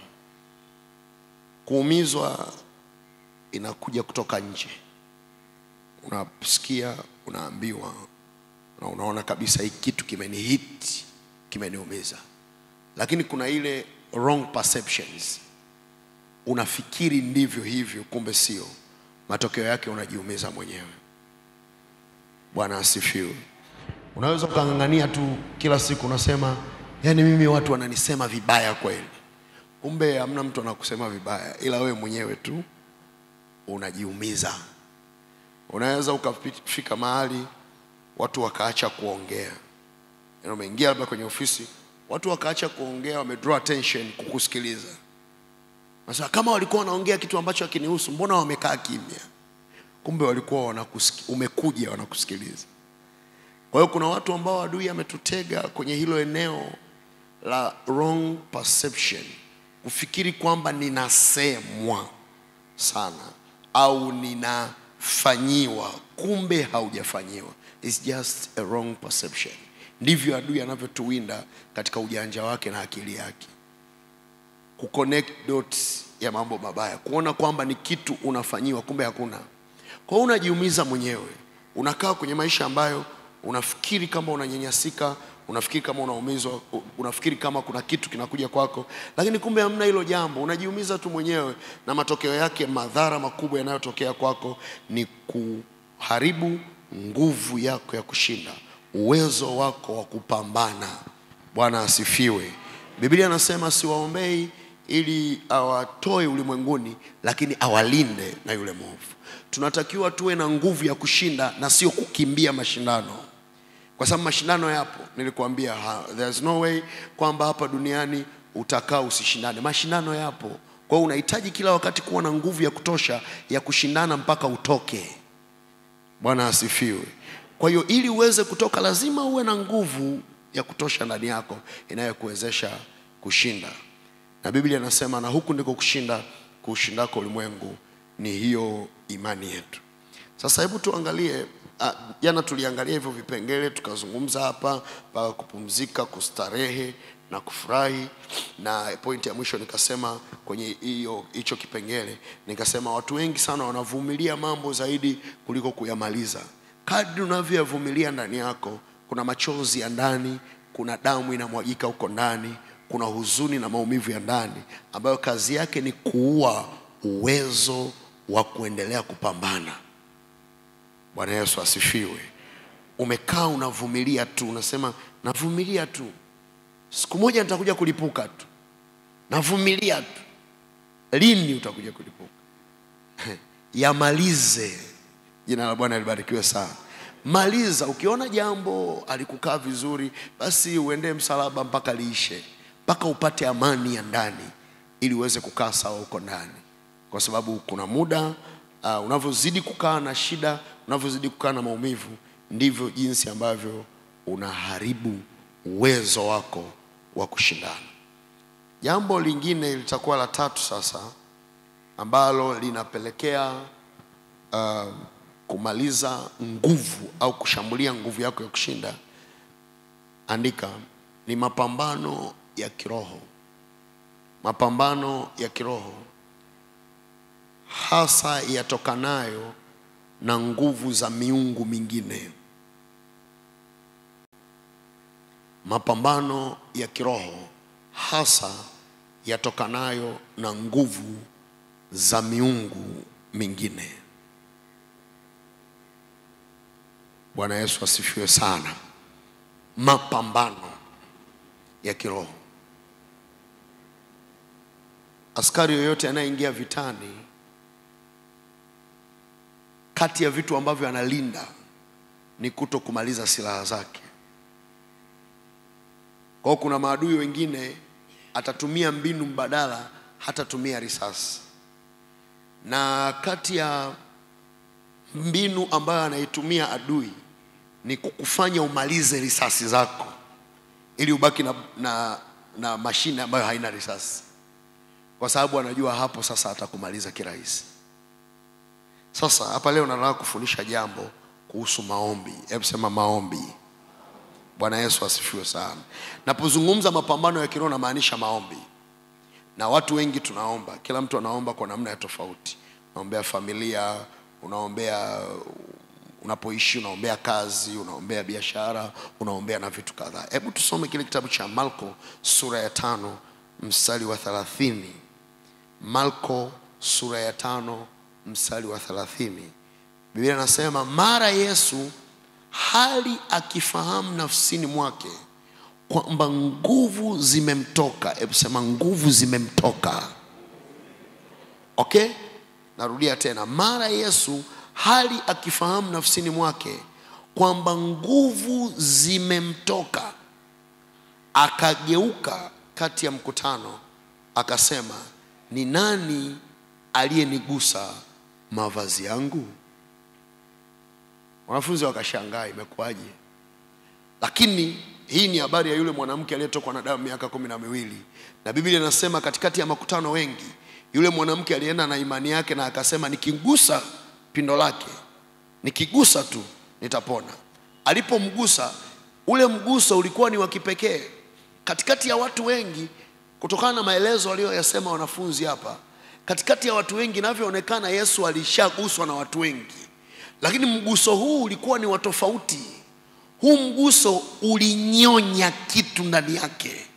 [SPEAKER 4] kuumizwa inakuja kutoka nje. Unasikia, unaambiwa na unaona kabisa hii kitu kimenihit, kimeniumiza, lakini kuna ile wrong perceptions, unafikiri ndivyo hivyo, kumbe sio. Matokeo yake unajiumiza mwenyewe. Bwana asifiwe. Unaweza ukang'ang'ania tu kila siku unasema, yaani mimi watu wananisema vibaya kweli kumbe hamna mtu anakusema vibaya, ila wewe mwenyewe tu unajiumiza. Unaweza ukafika mahali watu wakaacha kuongea, yaani umeingia labda kwenye ofisi, watu wakaacha kuongea, wamedraw attention kukusikiliza. Sasa kama walikuwa wanaongea kitu ambacho hakinihusu, mbona wamekaa kimya? Kumbe walikuwa wanakusikia, umekuja wanakusikiliza. Kwa hiyo kuna watu ambao adui ametutega kwenye hilo eneo la wrong perception kufikiri kwamba ninasemwa sana au ninafanyiwa, kumbe haujafanyiwa. It's just a wrong perception. Ndivyo adui anavyotuwinda katika ujanja wake na akili yake, kuconnect dots ya mambo mabaya, kuona kwamba ni kitu unafanyiwa, kumbe hakuna. Kwa hiyo unajiumiza mwenyewe, unakaa kwenye maisha ambayo unafikiri kama unanyanyasika unafikiri kama unaumizwa, unafikiri kama kuna kitu kinakuja kwako, lakini kumbe hamna hilo jambo. Unajiumiza tu mwenyewe, na matokeo yake, madhara makubwa yanayotokea kwako ni kuharibu nguvu yako ya kushinda, uwezo wako wa kupambana. Bwana asifiwe. Biblia anasema siwaombei ili awatoe ulimwenguni, lakini awalinde na yule mwovu. Tunatakiwa tuwe na nguvu ya kushinda na sio kukimbia mashindano kwa sababu mashindano yapo. Nilikuambia ha, there's no way kwamba hapa duniani utakaa usishindane. Mashindano yapo, kwa hiyo unahitaji kila wakati kuwa na nguvu ya kutosha ya kushindana mpaka utoke. Bwana asifiwe. Kwa hiyo ili uweze kutoka, lazima uwe na nguvu ya kutosha ndani yako inayokuwezesha kushinda, na Biblia inasema, na huku ndiko kushinda kuushindako ulimwengu, ni hiyo imani yetu. Sasa hebu tuangalie ah, jana tuliangalia hivyo vipengele tukazungumza hapa mpaka kupumzika, kustarehe na kufurahi, na pointi ya mwisho nikasema kwenye hiyo hicho kipengele nikasema watu wengi sana wanavumilia mambo zaidi kuliko kuyamaliza. Kadri unavyoyavumilia ndani yako, kuna machozi ya ndani, kuna damu inamwagika huko ndani, kuna huzuni na maumivu ya ndani ambayo kazi yake ni kuua uwezo wa kuendelea kupambana. Bwana Yesu asifiwe. Umekaa unavumilia tu, unasema navumilia tu, siku moja nitakuja kulipuka tu, navumilia tu. Lini utakuja kulipuka? Yamalize. Jina la Bwana libarikiwe sana. Maliza. Ukiona jambo alikukaa vizuri, basi uendee msalaba mpaka liishe, mpaka upate amani ya ndani, ili uweze kukaa sawa huko ndani, kwa sababu kuna muda uh, unavyozidi kukaa na shida, unavyozidi kukaa na maumivu, ndivyo jinsi ambavyo unaharibu uwezo wako wa kushindana. Jambo lingine litakuwa la tatu sasa, ambalo linapelekea uh, kumaliza nguvu au kushambulia nguvu yako ya kushinda. Andika, ni mapambano ya kiroho. Mapambano ya kiroho hasa yatokanayo na nguvu za miungu mingine. Mapambano ya kiroho hasa yatokanayo na nguvu za miungu mingine. Bwana Yesu asifiwe sana. Mapambano ya kiroho. Askari yoyote anayeingia vitani, kati ya vitu ambavyo analinda ni kuto kumaliza silaha zake. Kwa hiyo kuna maadui wengine atatumia mbinu mbadala, hatatumia risasi, na kati ya mbinu ambayo anaitumia adui ni kukufanya umalize risasi zako ili ubaki na, na, na mashine ambayo haina risasi, kwa sababu anajua hapo sasa atakumaliza kirahisi. Sasa hapa leo nataka kufundisha jambo kuhusu maombi. Hebu sema maombi. Bwana Yesu asifiwe sana. Napozungumza mapambano ya kiroho namaanisha maombi, na watu wengi tunaomba, kila mtu anaomba kwa namna ya tofauti. Unaombea familia, unaombea unapoishi, unaombea kazi, unaombea biashara, unaombea na vitu kadhaa. Hebu tusome kile kitabu cha Marko sura ya tano mstari wa thelathini. Marko sura ya tano mstari wa thelathini. Biblia inasema mara Yesu hali akifahamu nafsini mwake kwamba nguvu zimemtoka. Hebu sema nguvu zimemtoka. Okay, narudia tena, mara Yesu hali akifahamu nafsini mwake kwamba nguvu zimemtoka, akageuka kati ya mkutano akasema, ni nani aliyenigusa mavazi yangu? Wanafunzi wakashangaa imekuwaje? Lakini hii ni habari ya yule mwanamke aliyetokwa na damu miaka kumi na miwili, na Biblia inasema katikati ya makutano wengi, yule mwanamke alienda na imani yake na akasema, nikigusa pindo lake, nikigusa tu nitapona. Alipomgusa, ule mguso ulikuwa ni wa kipekee katikati ya watu wengi, kutokana na maelezo aliyoyasema wanafunzi hapa. Katikati ya watu wengi, inavyoonekana Yesu alishaguswa na watu wengi lakini mguso huu ulikuwa ni wa tofauti. Huu mguso ulinyonya kitu ndani yake,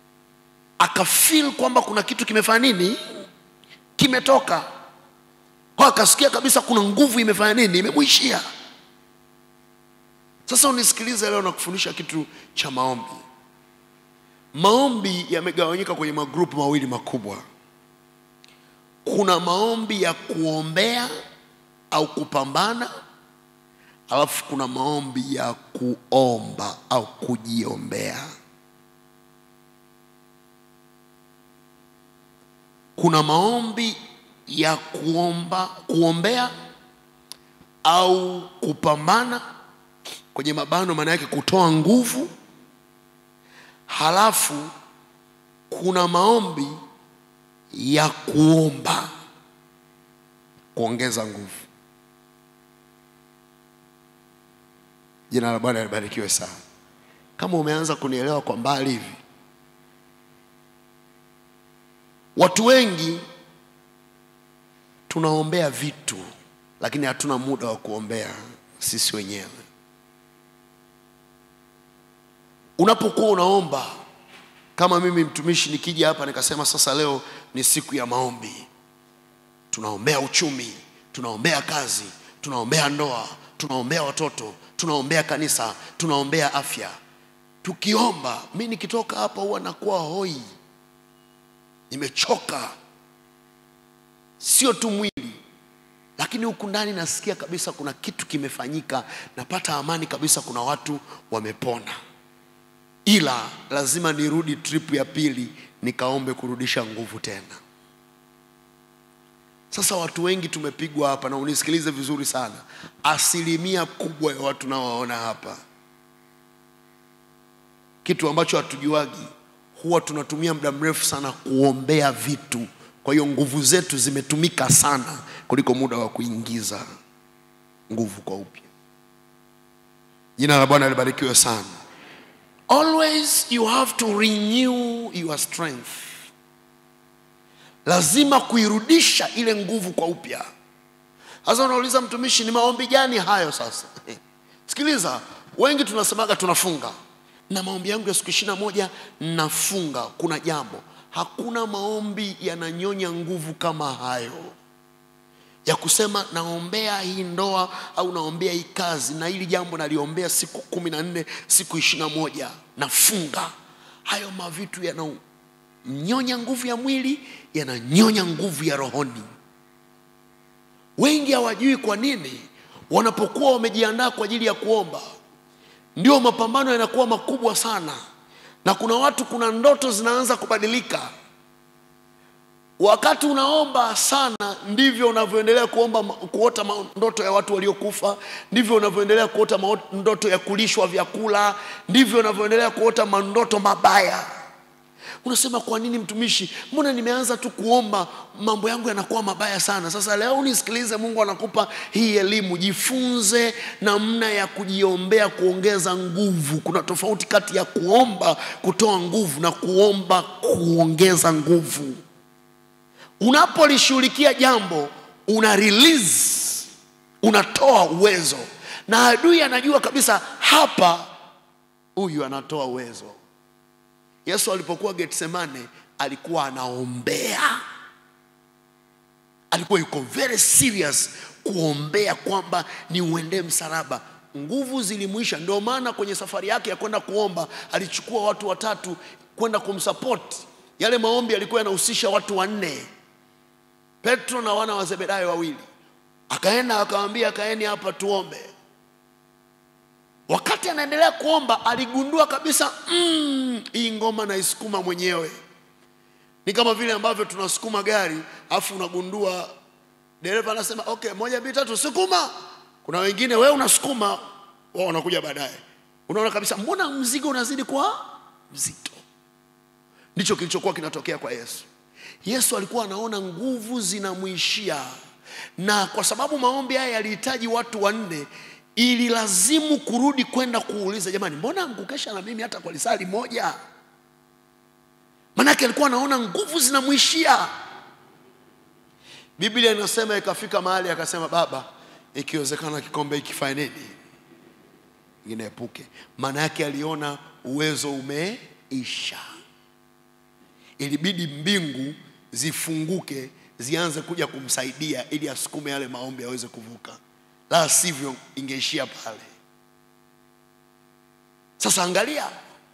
[SPEAKER 4] akafeel kwamba kuna kitu kimefanya nini, kimetoka kwa, akasikia kabisa kuna nguvu imefanya nini, imemwishia. Sasa unisikilize leo na kufundisha kitu cha maombi. Maombi yamegawanyika kwenye magrupu mawili makubwa. Kuna maombi ya kuombea au kupambana, alafu kuna maombi ya kuomba au kujiombea. kuna maombi ya kuomba kuombea au kupambana kwenye mabano maana yake kutoa nguvu halafu kuna maombi ya kuomba kuongeza nguvu jina la bwana libarikiwe sana kama umeanza kunielewa kwa mbali hivi watu wengi tunaombea vitu lakini hatuna muda wa kuombea sisi wenyewe unapokuwa unaomba kama mimi mtumishi nikija hapa nikasema sasa leo ni siku ya maombi tunaombea uchumi tunaombea kazi tunaombea ndoa tunaombea watoto tunaombea kanisa tunaombea afya tukiomba mi nikitoka hapa huwa nakuwa hoi nimechoka sio tu mwili lakini huku ndani nasikia kabisa kuna kitu kimefanyika napata amani kabisa kuna watu wamepona ila lazima nirudi trip ya pili nikaombe kurudisha nguvu tena sasa watu wengi tumepigwa hapa na unisikilize vizuri sana asilimia kubwa ya watu nawaona hapa kitu ambacho hatujuagi huwa tunatumia muda mrefu sana kuombea vitu kwa hiyo nguvu zetu zimetumika sana kuliko muda wa kuingiza nguvu kwa upya jina la bwana libarikiwe sana always you have to renew your strength lazima kuirudisha ile nguvu kwa upya sasa unauliza mtumishi ni maombi gani hayo sasa sikiliza wengi tunasemaga tunafunga na maombi yangu ya siku ishiri na moja nafunga kuna jambo hakuna maombi yananyonya nguvu kama hayo ya kusema naombea hii ndoa au naombea hii kazi na hili jambo naliombea siku kumi na nne siku ishiri na moja nafunga hayo mavitu yananyonya nguvu ya mwili yananyonya nguvu ya rohoni wengi hawajui kwa nini wanapokuwa wamejiandaa kwa ajili ya kuomba ndio mapambano yanakuwa makubwa sana na kuna watu kuna ndoto zinaanza kubadilika wakati unaomba sana ndivyo unavyoendelea kuomba kuota ndoto ya watu waliokufa ndivyo unavyoendelea kuota mao- ndoto ya kulishwa vyakula ndivyo unavyoendelea kuota mandoto mabaya unasema kwa nini mtumishi mbona nimeanza tu kuomba mambo yangu yanakuwa mabaya sana sasa leo nisikilize mungu anakupa hii elimu jifunze namna ya kujiombea kuongeza nguvu kuna tofauti kati ya kuomba kutoa nguvu na kuomba kuongeza nguvu unapolishughulikia jambo una release unatoa uwezo na adui anajua kabisa hapa huyu anatoa uwezo yesu alipokuwa getsemane alikuwa anaombea alikuwa yuko very serious kuombea kwamba ni uendee msalaba nguvu zilimwisha ndio maana kwenye safari yake ya kwenda kuomba alichukua watu watatu kwenda kumsapoti yale maombi yalikuwa yanahusisha watu wanne petro na wana wa zebedayo wawili akaenda akawambia kaeni hapa tuombe wakati anaendelea kuomba aligundua kabisa mm, hii ngoma naisukuma mwenyewe ni kama vile ambavyo tunasukuma gari afu unagundua dereva anasema okay moja mbili tatu sukuma kuna wengine wewe unasukuma wao wanakuja baadaye unaona kabisa mbona mzigo unazidi kuwa mzito ndicho kilichokuwa kinatokea kwa yesu yesu alikuwa anaona nguvu zinamwishia na kwa sababu maombi haya yalihitaji watu wanne ililazimu kurudi kwenda kuuliza jamani mbona mkukesha na mimi hata kwa lisali moja manake alikuwa anaona nguvu zinamwishia biblia inasema ikafika mahali akasema baba ikiwezekana kikombe ikifanye nini ineepuke maana yake aliona uwezo umeisha ilibidi mbingu zifunguke zianze kuja kumsaidia ili asukume yale maombi aweze kuvuka la sivyo ingeishia pale sasa angalia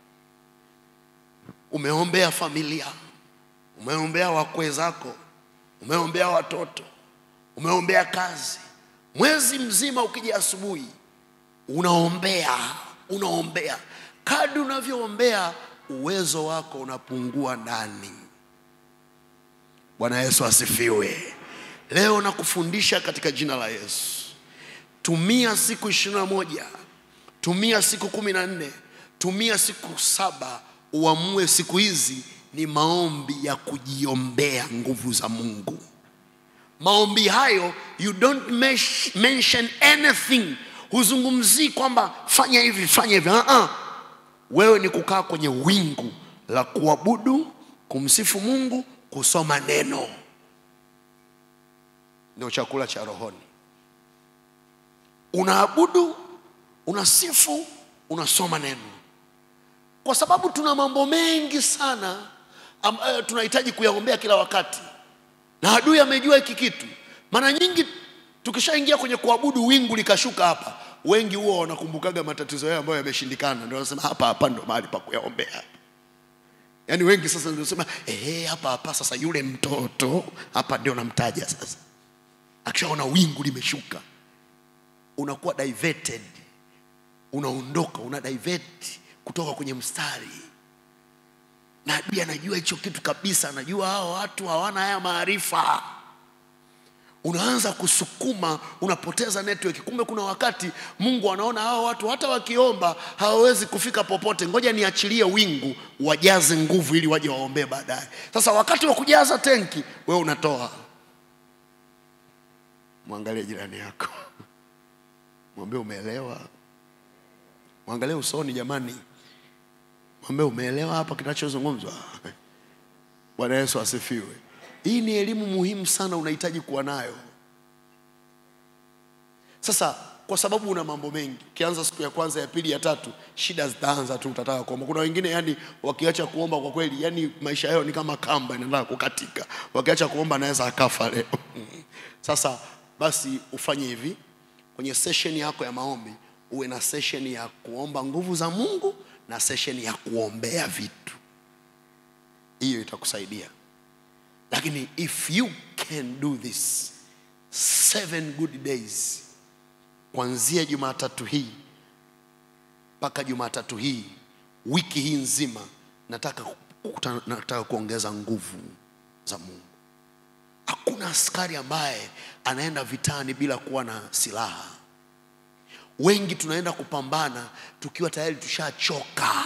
[SPEAKER 4] umeombea familia umeombea wakwe zako umeombea watoto umeombea kazi mwezi mzima ukija asubuhi unaombea unaombea kadi unavyoombea uwezo wako unapungua ndani Bwana Yesu asifiwe. Leo nakufundisha katika jina la Yesu, tumia siku ishirini na moja tumia siku kumi na nne tumia siku saba uamue siku hizi ni maombi ya kujiombea nguvu za Mungu. Maombi hayo you don't mesh- mention anything, huzungumzii kwamba fanya hivi fanya hivi. Uh-uh. Wewe ni kukaa kwenye wingu la kuabudu, kumsifu Mungu, kusoma neno, ndio chakula cha rohoni. Unaabudu, unasifu, unasoma neno, kwa sababu tuna mambo mengi sana ambayo tunahitaji kuyaombea kila wakati, na adui amejua hiki kitu. Mara nyingi tukishaingia kwenye kuabudu, wingu likashuka hapa, wengi huwa wanakumbukaga matatizo yao ambayo yameshindikana, ndio wanasema hapa hapa ndo mahali pa kuyaombea. Yaani wengi sasa ndio sema eh, hapa hapa sasa, yule mtoto hapa ndio namtaja sasa. Akishaona wingu limeshuka, unakuwa diverted, unaondoka, una divert kutoka kwenye mstari na adui anajua hicho kitu kabisa, anajua hao watu hawana haya maarifa. Unaanza kusukuma, unapoteza network. Kumbe kuna wakati Mungu anaona hao watu hata wakiomba hawawezi kufika popote, ngoja niachilie wingu wajaze nguvu ili waje waombee baadaye. Sasa wakati wa kujaza tenki, wewe unatoa. Mwangalie jirani yako, mwambie umeelewa. Mwangalie usoni, jamani. Mwambie umeelewa hapa kinachozungumzwa. Bwana Yesu asifiwe. Hii ni elimu muhimu sana, unahitaji kuwa nayo. Sasa kwa sababu una mambo mengi, ukianza siku ya kwanza, ya pili, ya tatu, shida zitaanza tu, utataka kuomba. Kuna wengine yani wakiacha kuomba kwa kweli, yani maisha yao ni kama kamba inaenda kukatika. Wakiacha kuomba anaweza akafa leo. Sasa basi ufanye hivi, kwenye session yako ya maombi uwe na session ya kuomba nguvu za Mungu na session ya kuombea vitu. Hiyo itakusaidia, lakini if you can do this seven good days, kuanzia Jumatatu hii mpaka Jumatatu hii, wiki hii nzima, nataka, kukuta- nataka kuongeza nguvu za Mungu. Hakuna askari ambaye anaenda vitani bila kuwa na silaha. Wengi tunaenda kupambana tukiwa tayari tushachoka,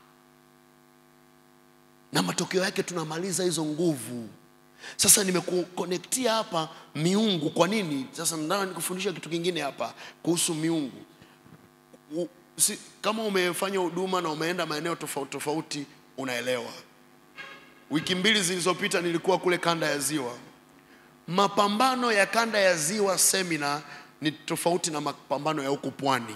[SPEAKER 4] na matokeo yake tunamaliza hizo nguvu. Sasa nimekukonektia hapa miungu. Kwa nini? Sasa nataka nikufundisha kitu kingine hapa kuhusu miungu. U, si, kama umefanya huduma na umeenda maeneo tofauti tofauti, unaelewa. Wiki mbili zilizopita nilikuwa kule kanda ya Ziwa. Mapambano ya kanda ya Ziwa semina ni tofauti na mapambano ya huku pwani.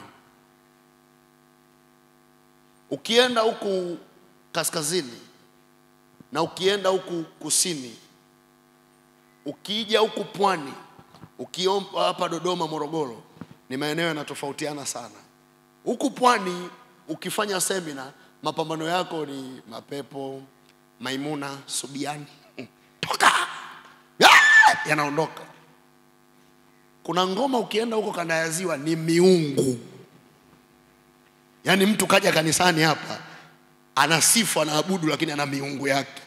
[SPEAKER 4] Ukienda huku kaskazini na ukienda huku kusini, ukija huku pwani, ukiomba hapa Dodoma, Morogoro, ni maeneo yanatofautiana sana. Huku pwani ukifanya semina, mapambano yako ni mapepo, Maimuna, Subiani, toka Ah! yanaondoka. Kuna ngoma ukienda huko kanda ya Ziwa ni miungu, yaani mtu kaja kanisani hapa anasifu anaabudu, lakini ana miungu yake.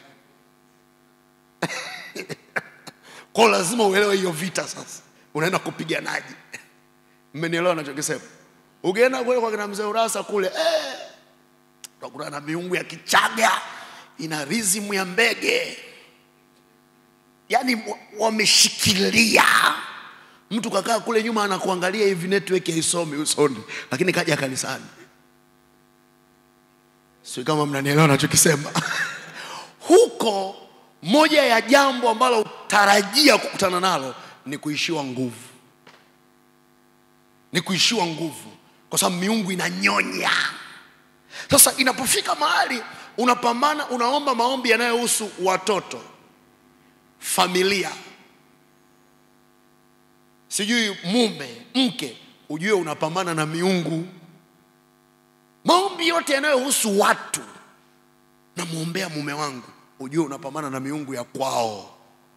[SPEAKER 4] Kwa hiyo lazima uelewe hiyo vita. Sasa unaenda kupiganaje? Mmenielewa nachokisema? Ukienda kule kwa kina mzee Urasa kule eh, utakuta na miungu ya Kichaga ina rizimu ya mbege, yaani wa- wameshikilia. Mtu kakaa kule nyuma anakuangalia hivi, network haisomi usoni, lakini kaja kanisani. Sio kama mnanielewa nachokisema. Huko moja ya jambo ambalo utarajia kukutana nalo ni kuishiwa nguvu, ni kuishiwa nguvu, kwa sababu miungu inanyonya. Sasa inapofika mahali unapambana, unaomba maombi yanayohusu watoto, familia, sijui mume, mke, ujue unapambana na miungu. Maombi yote yanayohusu watu, namwombea mume wangu, ujue unapambana na miungu ya kwao.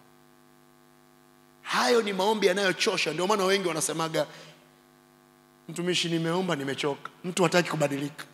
[SPEAKER 4] Hayo ni maombi yanayochosha. Ndio maana wengi wanasemaga, mtumishi, nimeomba nimechoka. Mtu hataki kubadilika.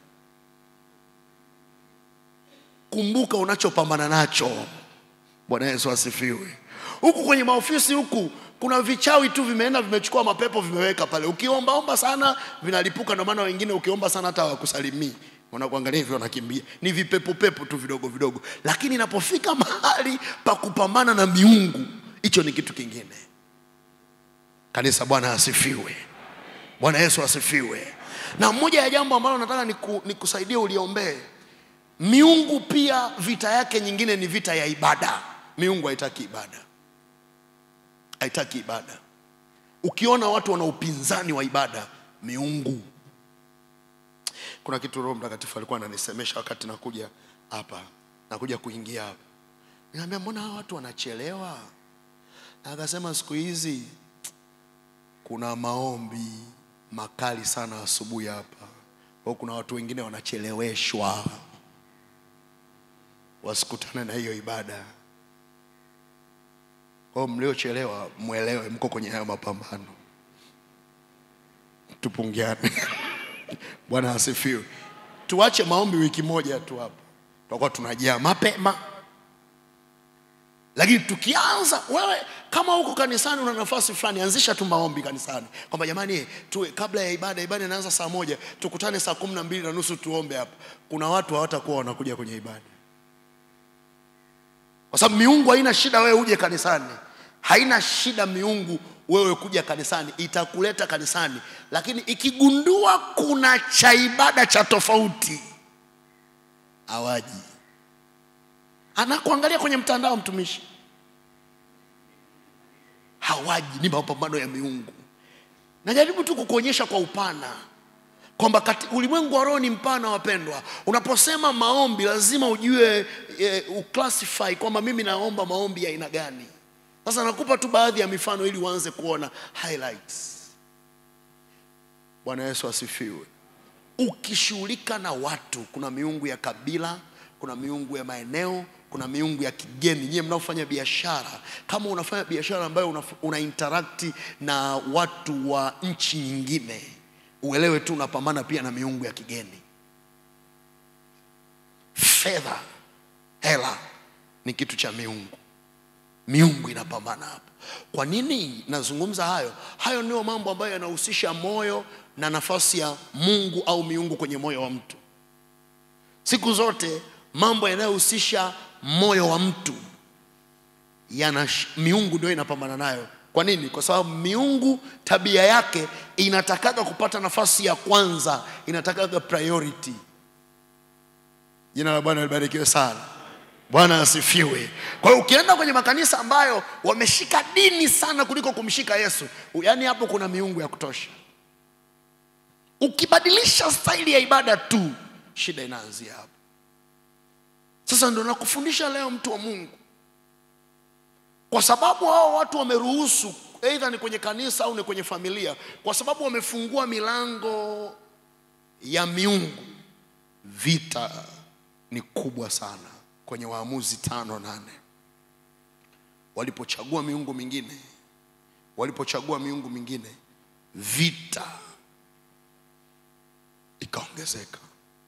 [SPEAKER 4] Kumbuka unachopambana nacho. Bwana Yesu asifiwe. huku kwenye maofisi huku kuna vichawi tu vimeenda vimechukua mapepo vimeweka pale ukiombaomba sana vinalipuka ndio maana wengine ukiomba sana hata hawakusalimii wanakuangalia hivyo wanakimbia ni vipepo pepo tu vidogo vidogo lakini inapofika mahali pa kupambana na miungu hicho ni kitu kingine kanisa bwana asifiwe bwana yesu asifiwe na moja ya jambo ambalo nataka niku, nikusaidie uliombee miungu pia vita yake nyingine ni vita ya ibada miungu haitaki ibada haitaki ibada ukiona watu wana upinzani wa ibada miungu kuna kitu roho mtakatifu alikuwa ananisemesha wakati nakuja hapa nakuja kuingia hapa niambia mbona hawa watu wanachelewa na akasema siku hizi kuna maombi makali sana asubuhi hapa kwa kuna watu wengine wanacheleweshwa wasikutane na hiyo ibada kwa hiyo mliochelewa mwelewe mko kwenye hayo mapambano tupungiane bwana asifiwe tuache maombi wiki moja tu hapo tutakuwa tunajaa mapema lakini tukianza wewe kama huko kanisani una nafasi fulani anzisha tu maombi kanisani kwamba jamani tuwe kabla ya ibada ibada inaanza saa moja tukutane saa kumi na mbili na nusu tuombe hapa kuna watu hawatakuwa wanakuja kwenye ibada kwa sababu miungu haina shida wewe uje kanisani haina shida miungu wewe kuja kanisani itakuleta kanisani lakini ikigundua kuna cha ibada cha tofauti hawaji anakuangalia kwenye mtandao mtumishi hawaji ni mapambano ya miungu najaribu tu kukuonyesha kwa upana kwamba kati- ulimwengu wa roho ni mpana wapendwa unaposema maombi lazima ujue e, uclassify kwamba mimi naomba maombi ya aina gani sasa nakupa tu baadhi ya mifano ili uanze kuona highlights bwana yesu asifiwe ukishughulika na watu kuna miungu ya kabila kuna miungu ya maeneo kuna miungu ya kigeni nyie mnaofanya biashara kama unafanya biashara ambayo una, una interact na watu wa nchi nyingine uelewe tu unapambana pia na miungu ya kigeni fedha hela ni kitu cha miungu miungu inapambana hapo kwa nini nazungumza hayo hayo ndio mambo ambayo yanahusisha moyo na nafasi ya mungu au miungu kwenye moyo wa mtu siku zote mambo yanayohusisha moyo wa mtu yana miungu ndio inapambana nayo kwa nini kwa sababu miungu tabia yake inatakaga kupata nafasi ya kwanza inatakaga priority jina la bwana libarikiwe sana bwana asifiwe kwa hiyo ukienda kwenye makanisa ambayo wameshika dini sana kuliko kumshika yesu yaani hapo kuna miungu ya kutosha ukibadilisha staili ya ibada tu shida inaanzia hapo sasa ndo nakufundisha leo mtu wa mungu kwa sababu hao watu wameruhusu eidha ni kwenye kanisa au ni kwenye familia kwa sababu wamefungua milango ya miungu vita ni kubwa sana kwenye waamuzi tano nane walipochagua miungu mingine walipochagua miungu mingine vita ikaongezeka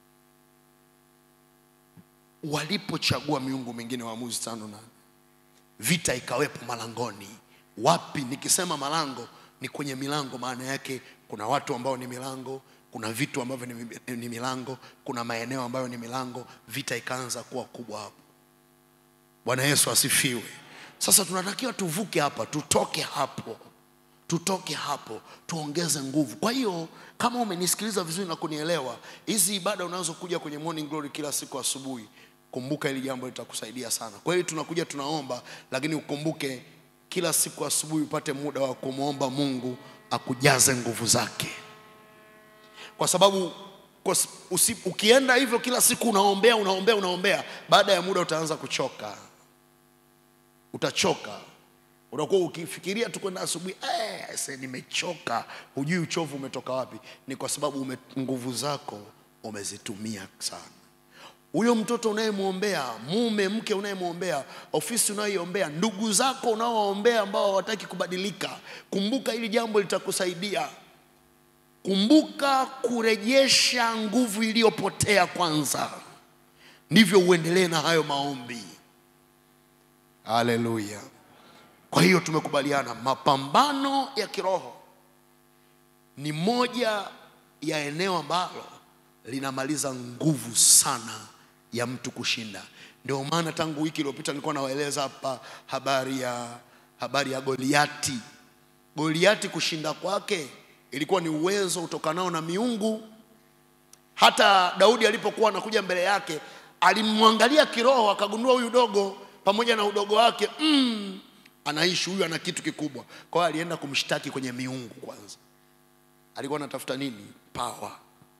[SPEAKER 4] walipochagua miungu mingine waamuzi tano nane vita ikawepo malangoni wapi nikisema malango ni kwenye milango maana yake kuna watu ambao ni milango kuna vitu ambavyo ni, mi- ni milango kuna maeneo ambayo ni milango vita ikaanza kuwa kubwa hapo bwana yesu asifiwe sasa tunatakiwa tuvuke hapa tutoke hapo tutoke hapo tuongeze nguvu kwa hiyo kama umenisikiliza vizuri na kunielewa hizi ibada unazokuja kwenye morning glory kila siku asubuhi kumbuka hili jambo litakusaidia sana kwa hiyo tunakuja tunaomba lakini ukumbuke kila siku asubuhi upate muda wa kumwomba mungu akujaze nguvu zake kwa sababu kwa, s- usi, ukienda hivyo kila siku unaombea unaombea unaombea baada ya muda utaanza kuchoka utachoka utakuwa ukifikiria tu kwenda asubuhi "Eh, se nimechoka hujui uchovu umetoka wapi ni kwa sababu ume, nguvu zako umezitumia sana huyo mtoto unayemwombea mume mke unayemwombea ofisi unayoiombea ndugu zako unaowaombea ambao hawataki kubadilika kumbuka hili jambo litakusaidia kumbuka kurejesha nguvu iliyopotea kwanza ndivyo uendelee na hayo maombi haleluya Kwa hiyo tumekubaliana mapambano ya kiroho ni moja ya eneo ambalo linamaliza nguvu sana ya mtu kushinda. Ndio maana tangu wiki iliyopita nilikuwa nawaeleza hapa habari ya habari ya Goliati. Goliati kushinda kwake ilikuwa ni uwezo utokanao na miungu. Hata Daudi alipokuwa anakuja mbele yake alimwangalia kiroho, akagundua huyu dogo pamoja na udogo wake mm, anaishi huyu, ana kitu kikubwa. Kwa hiyo alienda kumshtaki kwenye miungu kwanza. Alikuwa anatafuta nini? Power.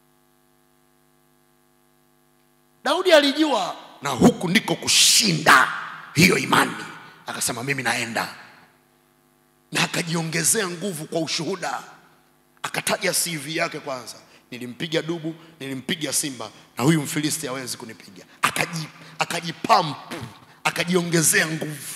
[SPEAKER 4] Daudi alijua na huku ndiko kushinda hiyo imani, akasema mimi naenda, na akajiongezea nguvu kwa ushuhuda. Akataja CV yake kwanza, nilimpiga dubu, nilimpiga simba, na huyu Mfilisti hawezi kunipiga. Akaji akajipampu, akajiongezea nguvu,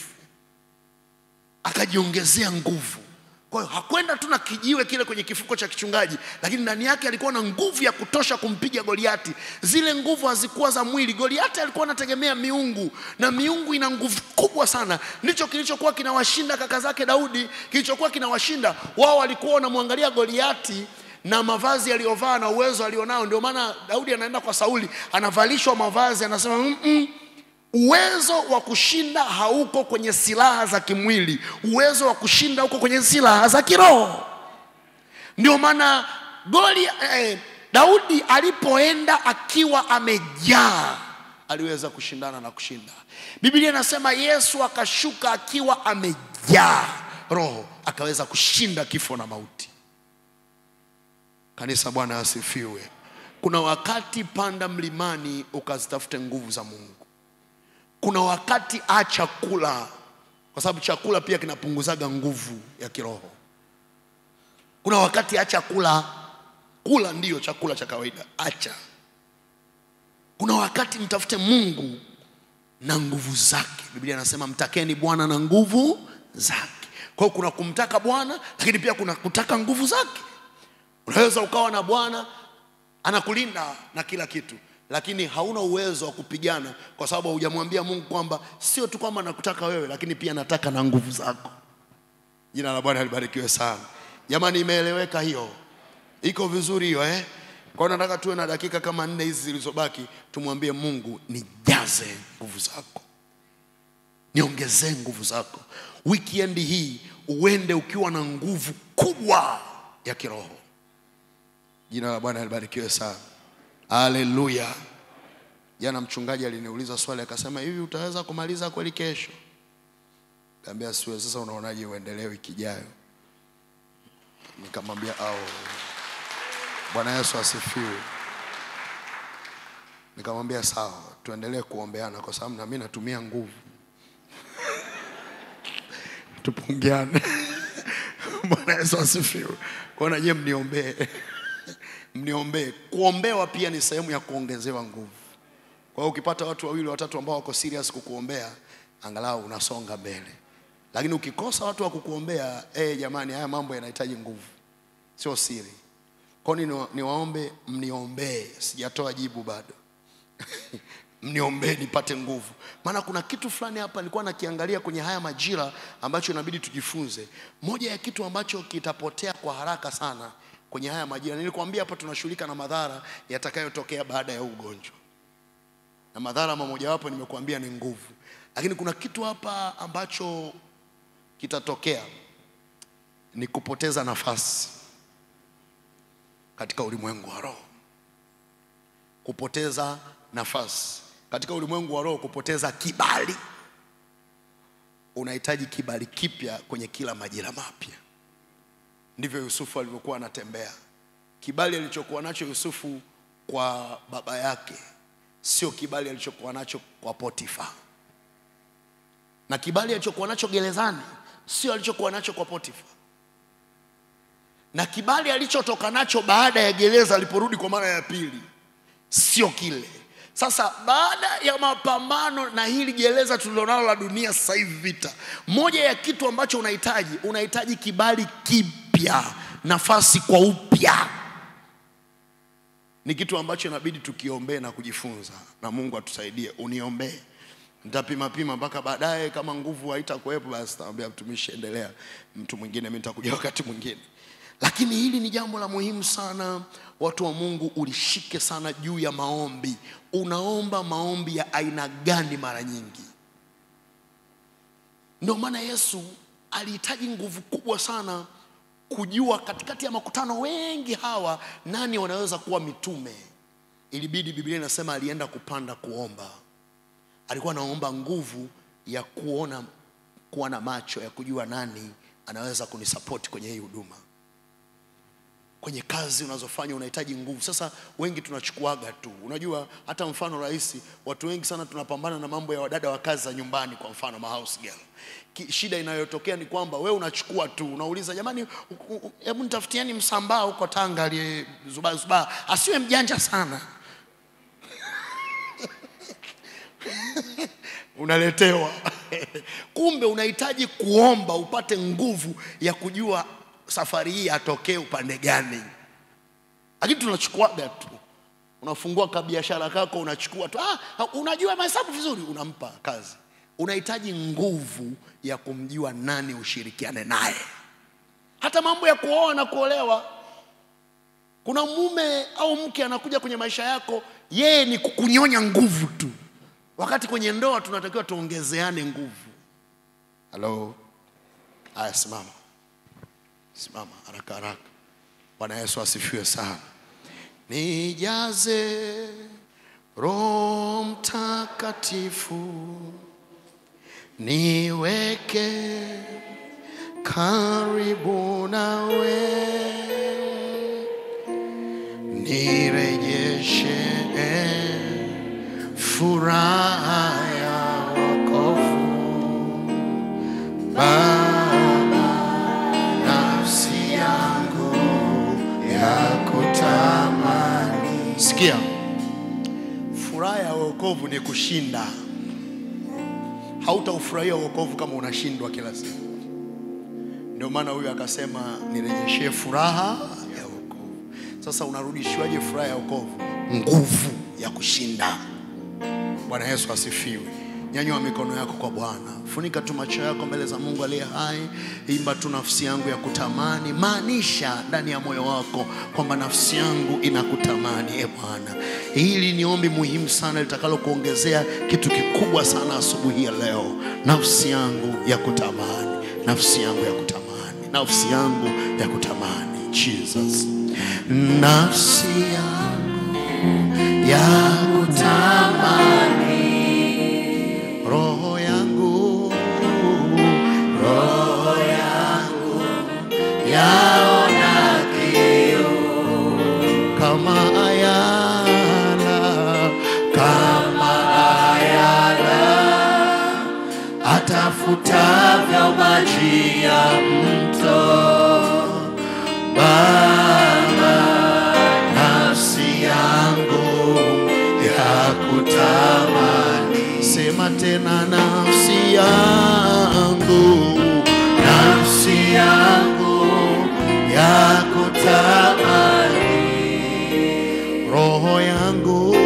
[SPEAKER 4] akajiongezea nguvu. Kwa hiyo hakwenda tu na kijiwe kile kwenye kifuko cha kichungaji, lakini ndani yake alikuwa na nguvu ya kutosha kumpiga Goliati. Zile nguvu hazikuwa za mwili. Goliati alikuwa anategemea miungu, na miungu ina nguvu kubwa sana. Ndicho kilichokuwa kinawashinda kaka zake Daudi, kilichokuwa kinawashinda wao. Walikuwa wanamwangalia Goliati na mavazi aliyovaa na uwezo alionao. Ndio maana Daudi anaenda kwa Sauli, anavalishwa mavazi, anasema mm -mm, Uwezo wa kushinda hauko kwenye silaha za kimwili, uwezo wa kushinda uko kwenye silaha za kiroho. Ndio maana goli eh, Daudi alipoenda akiwa amejaa aliweza kushindana na kushinda. Biblia inasema Yesu akashuka akiwa amejaa roho, akaweza kushinda kifo na mauti. Kanisa, Bwana asifiwe. Kuna wakati panda mlimani ukazitafute nguvu za Mungu. Kuna wakati acha kula, kwa sababu chakula pia kinapunguzaga nguvu ya kiroho. Kuna wakati acha kula, kula ndiyo chakula cha kawaida, acha. Kuna wakati mtafute Mungu na nguvu zake. Biblia inasema mtakeni Bwana na nguvu zake. Kwa hiyo kuna kumtaka Bwana, lakini pia kuna kutaka nguvu zake. Unaweza ukawa na Bwana anakulinda na kila kitu, lakini hauna uwezo wa kupigana kwa sababu hujamwambia Mungu kwamba sio tu kwamba nakutaka wewe, lakini pia nataka na nguvu zako. Jina la Bwana libarikiwe sana. Jamani, imeeleweka hiyo? Iko vizuri hiyo eh? Kwa hiyo nataka tuwe na dakika kama nne hizi zilizobaki, tumwambie Mungu, nijaze nguvu zako, niongezee nguvu zako. Weekend hii uende ukiwa na nguvu kubwa ya kiroho. Jina la Bwana libarikiwe sana. Haleluya. Jana mchungaji aliniuliza swali akasema, hivi utaweza kumaliza kweli kesho? Kaambia siwe. Sasa unaonaje uendelee wiki ijayo? Nikamwambia au. Bwana Yesu asifiwe. Nikamwambia sawa, tuendelee kuombeana kwa sababu na mimi natumia nguvu. Tupungiane. Bwana Yesu asifiwe. Kwa hiyo na nyie mniombee mniombee. Kuombewa pia ni sehemu ya kuongezewa nguvu. Kwa hiyo ukipata watu wawili watatu ambao wako serious kukuombea, angalau unasonga mbele. Lakini ukikosa watu wa kukuombea, eh, jamani, haya mambo yanahitaji nguvu, sio siri. Kwa hiyo ni, niwaombe mniombee, sijatoa jibu bado mniombee nipate nguvu, maana kuna kitu fulani hapa nilikuwa nakiangalia kwenye haya majira ambacho inabidi tujifunze. Moja ya kitu ambacho kitapotea kwa haraka sana kwenye haya majira, nilikwambia hapa tunashughulika na madhara yatakayotokea baada ya ugonjwa, na madhara mamojawapo nimekuambia ni nguvu, lakini kuna kitu hapa ambacho kitatokea ni kupoteza nafasi katika ulimwengu wa roho, kupoteza nafasi katika ulimwengu wa roho, kupoteza kibali. Unahitaji kibali kipya kwenye kila majira mapya. Ndivyo Yusufu alivyokuwa anatembea. Kibali alichokuwa nacho Yusufu kwa baba yake sio kibali alichokuwa nacho kwa Potifa, na kibali alichokuwa nacho gerezani sio alichokuwa nacho kwa Potifa, na kibali alichotoka nacho baada ya gereza aliporudi kwa mara ya pili sio kile. Sasa baada ya mapambano na hili gereza tulilonalo la dunia sasa hivi, vita, moja ya kitu ambacho unahitaji, unahitaji kibali kipya, nafasi kwa upya. Ni kitu ambacho inabidi tukiombee na kujifunza, na Mungu atusaidie. Uniombee nitapima pima mpaka baadaye, kama nguvu haitakuwepo basi taambia mtumishi, endelea, mtu mwingine, mimi nitakuja wakati mwingine. Lakini hili ni jambo la muhimu sana, watu wa Mungu, ulishike sana juu ya maombi. Unaomba maombi ya aina gani mara nyingi? Ndio maana Yesu alihitaji nguvu kubwa sana kujua katikati ya makutano wengi hawa nani wanaweza kuwa mitume. Ilibidi, Biblia inasema alienda kupanda kuomba. Alikuwa anaomba nguvu ya kuona, kuwa na macho ya kujua nani anaweza kunisapoti kwenye hii huduma. Kwenye kazi unazofanya unahitaji nguvu. Sasa wengi tunachukuaga tu, unajua, hata mfano rahisi, watu wengi sana tunapambana na mambo ya wadada wa kazi za nyumbani, kwa mfano ma house girl. Ki- Shida inayotokea ni kwamba we unachukua tu, unauliza jamani, u- u- hebu nitafutieni msambaa huko Tanga aliyezubazubaa, asiwe mjanja sana unaletewa. Kumbe unahitaji kuomba upate nguvu ya kujua safari hii atokee upande gani. Lakini tunachukuaga tu, unafungua kabiashara kako unachukua tu, ah, unajua mahesabu vizuri, unampa kazi. Unahitaji nguvu ya kumjua nani ushirikiane naye. Hata mambo ya kuoa na kuolewa, kuna mume au mke anakuja kwenye maisha yako, yeye ni kukunyonya nguvu tu, wakati kwenye ndoa tunatakiwa tuongezeane nguvu. Halo, haya, simama, simama haraka haraka. Bwana Yesu asifiwe sana. Nijaze Roho Mtakatifu, niweke karibu nawe, nirejeshe furaha ya wokovu Baba, nafsi yangu ya kutamani. Sikia, furaha ya wokovu ni kushinda. Hautaufurahia wokovu kama unashindwa kila siku. Ndio maana huyu akasema nirejeshee furaha ya wokovu. Sasa unarudishiwaje furaha ya wokovu? Nguvu ya kushinda. Bwana Yesu asifiwe. Nyanyua mikono yako kwa Bwana, funika tu macho yako mbele za Mungu aliye hai. Imba tu nafsi yangu ya kutamani, maanisha ndani ya moyo wako kwamba nafsi yangu inakutamani. E Bwana, hili ni ombi muhimu sana litakalo kuongezea kitu kikubwa sana asubuhi ya leo. Nafsi yangu ya kutamani, nafsi yangu ya kutamani, nafsi yangu ya kutamani. Jesus, nafsi yangu ya kutamani roho yangu roho yangu yaona kiu kama ayala kama ayala atafutavyo maji ya mto Baba nafsi yangu ya kutamani. Sema tena, nafsi yangu, nafsi yangu ya kutamani, roho yangu,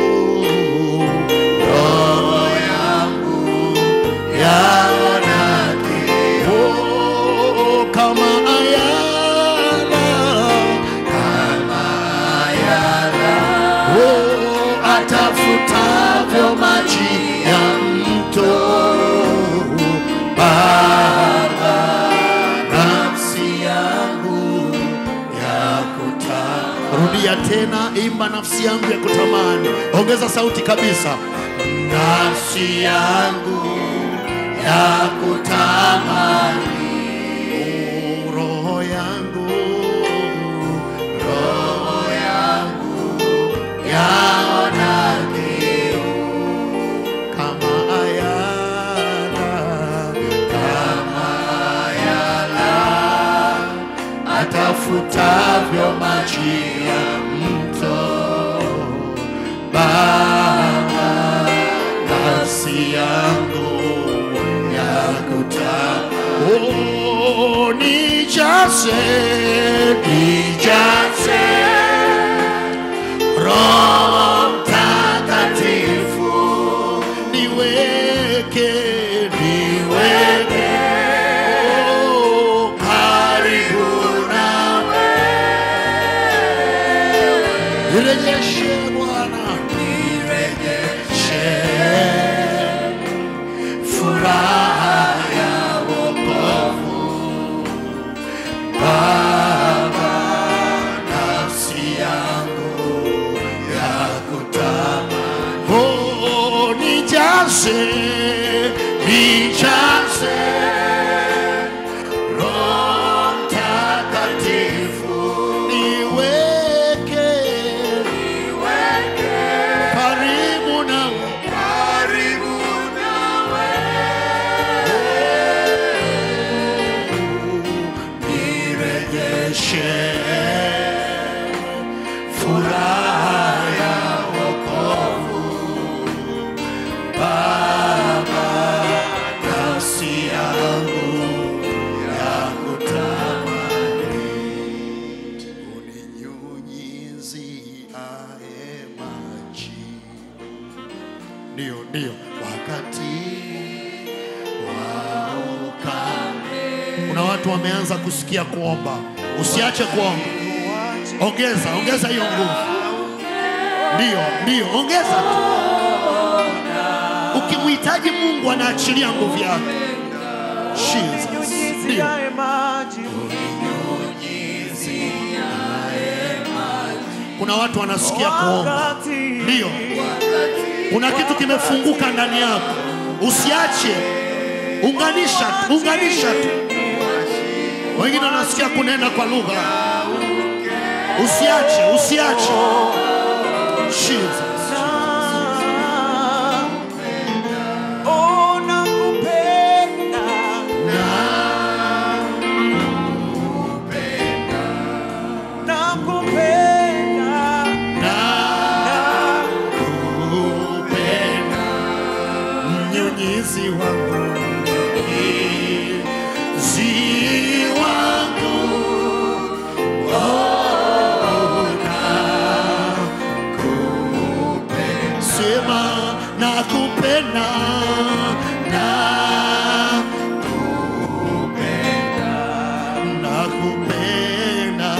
[SPEAKER 4] roho yangu yaona kiu kama ayala, kama ayala Oh, atafutavyo maji ya mto Baba, nafsi yangu ya kutamani. Rudia tena, imba nafsi yangu ya kutamani. Ongeza sauti kabisa, nafsi yangu ya kutamani. Oh, roho yangu, roho yangu yaona kiu kama ayala, kama ayala atafutavyo maji ya mto Baba, nafsi yangu ya kutaka oh, nijaze, nijaze Roho Mtakatifu niweke nirejeshe Bwana, nirejeshe furaha ya wokovu Baba, nafsi yangu ya kutamani. Oh, nijaze, nijaze Roho Mtakatifu, niweke karibu nawe, karibu nawe nirejeshe furaha ya wokovu Baba, nafsi yangu ya kutamani uninyunyiziae maji ndio ndio wakati wa ukame kuna watu wameanza kusikia kuomba usiache kuomba ongeza ongeza hiyo nguvu ndio ndio ongeza tu ukimhitaji mungu anaachilia nguvu yake Jesus. Ndio. kuna watu wanasikia kuomba ndio kuna kitu kimefunguka ndani yako usiache unganisha tu, unganisha tu wengine wanasikia kunena kwa lugha usiache usiache Jesus.
[SPEAKER 2] Oh, nakupenda. Nakupenda.
[SPEAKER 4] nakupenda mnyunyizi wangu mnyunyizi wangu oh, nakupenda sema nakupenda nakupenda nakupenda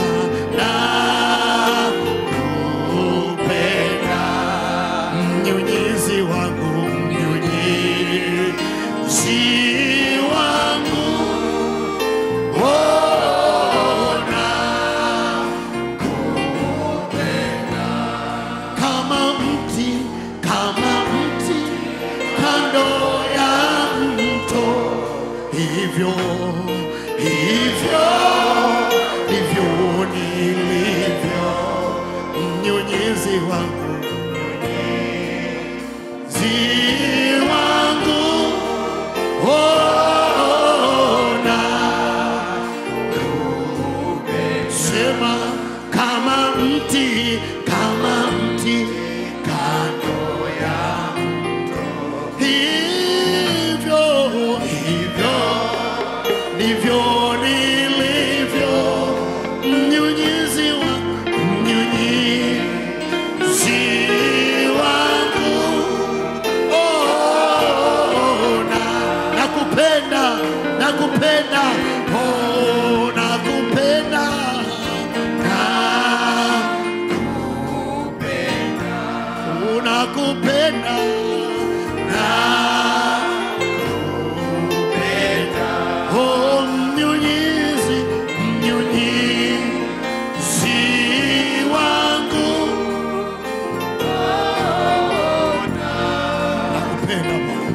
[SPEAKER 4] nakupenda mnyunyizi wangu mnyunyizi wangu ona kama mti kama mti kando ya mto hivyo hivyo ndivyo nilivyo mnyunyizi wangu zi wangu ona sema kama mti kama mti kando ya mto hivyo hivyo ndivyo nilivyo mnyunyizi wangu mnyunyizi wangu oh, na nakupenda nakupenda oh, nakupenda nakupenda unakupenda nakupenda oh, mnyunyizi mnyunyizi wangu nakupenda Bwana.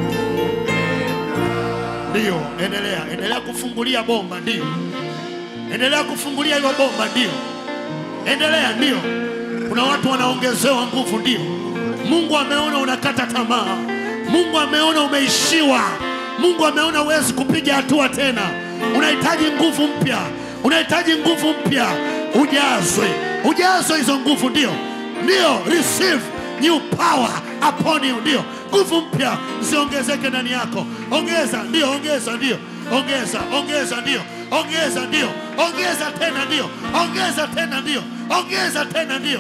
[SPEAKER 4] Ndio, endelea, endelea kufungulia bomba, ndio. Endelea kufungulia hiyo bomba, ndio. Endelea, ndio. Kuna watu wanaongezewa nguvu, ndio. Mungu ameona unakata tamaa. Mungu ameona umeishiwa. Mungu ameona huwezi kupiga hatua tena. Unahitaji nguvu mpya, unahitaji nguvu mpya. Ujazwe, ujazwe hizo nguvu, ndio, ndio. Receive new power upon you, ndio. Nguvu mpya ziongezeke ndani yako. Ongeza, ndio, ongeza, ndio, ongeza, ongeza, ndio, ongeza, ndio, ongeza tena, ndio, ongeza tena, ndio, ongeza tena, ndio.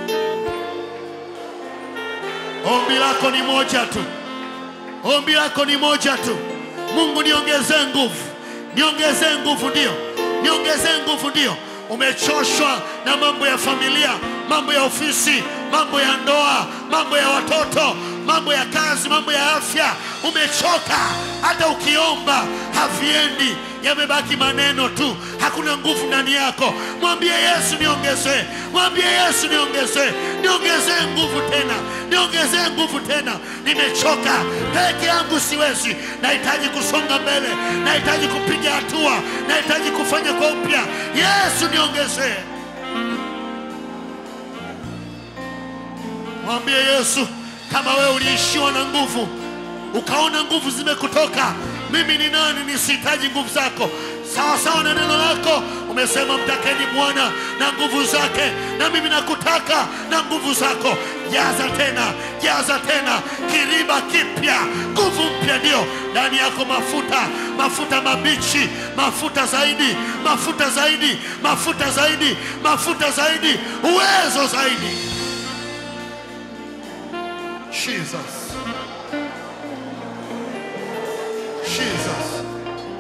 [SPEAKER 4] Ombi lako ni moja tu, ombi lako ni moja tu. Mungu, niongezee nguvu, niongezee nguvu, ndio, niongezee nguvu, ndio. umechoshwa na mambo ya familia, mambo ya ofisi, mambo ya ndoa, mambo ya watoto, mambo ya kazi, mambo ya afya, umechoka. Hata ukiomba haviendi, yamebaki maneno tu, hakuna nguvu ndani yako. Mwambie Yesu, niongezee, mwambie Yesu, niongezee, niongezee nguvu tena, niongezee nguvu tena. Nimechoka peke yangu, siwezi. Nahitaji kusonga mbele, nahitaji kupiga hatua, nahitaji kufanya kwa upya. Yesu, niongezee. Mwambie Yesu, kama wewe uliishiwa na nguvu, ukaona nguvu zimekutoka, mimi ni nani nisihitaji nguvu zako? Sawa sawa na neno lako, umesema mtakeni Bwana na nguvu zake, na mimi nakutaka na nguvu zako. Jaza tena, jaza tena, kiriba kipya, nguvu mpya ndio ndani yako, mafuta, mafuta mabichi, mafuta zaidi, mafuta zaidi, mafuta zaidi, mafuta zaidi, uwezo zaidi. Jesus. Jesus.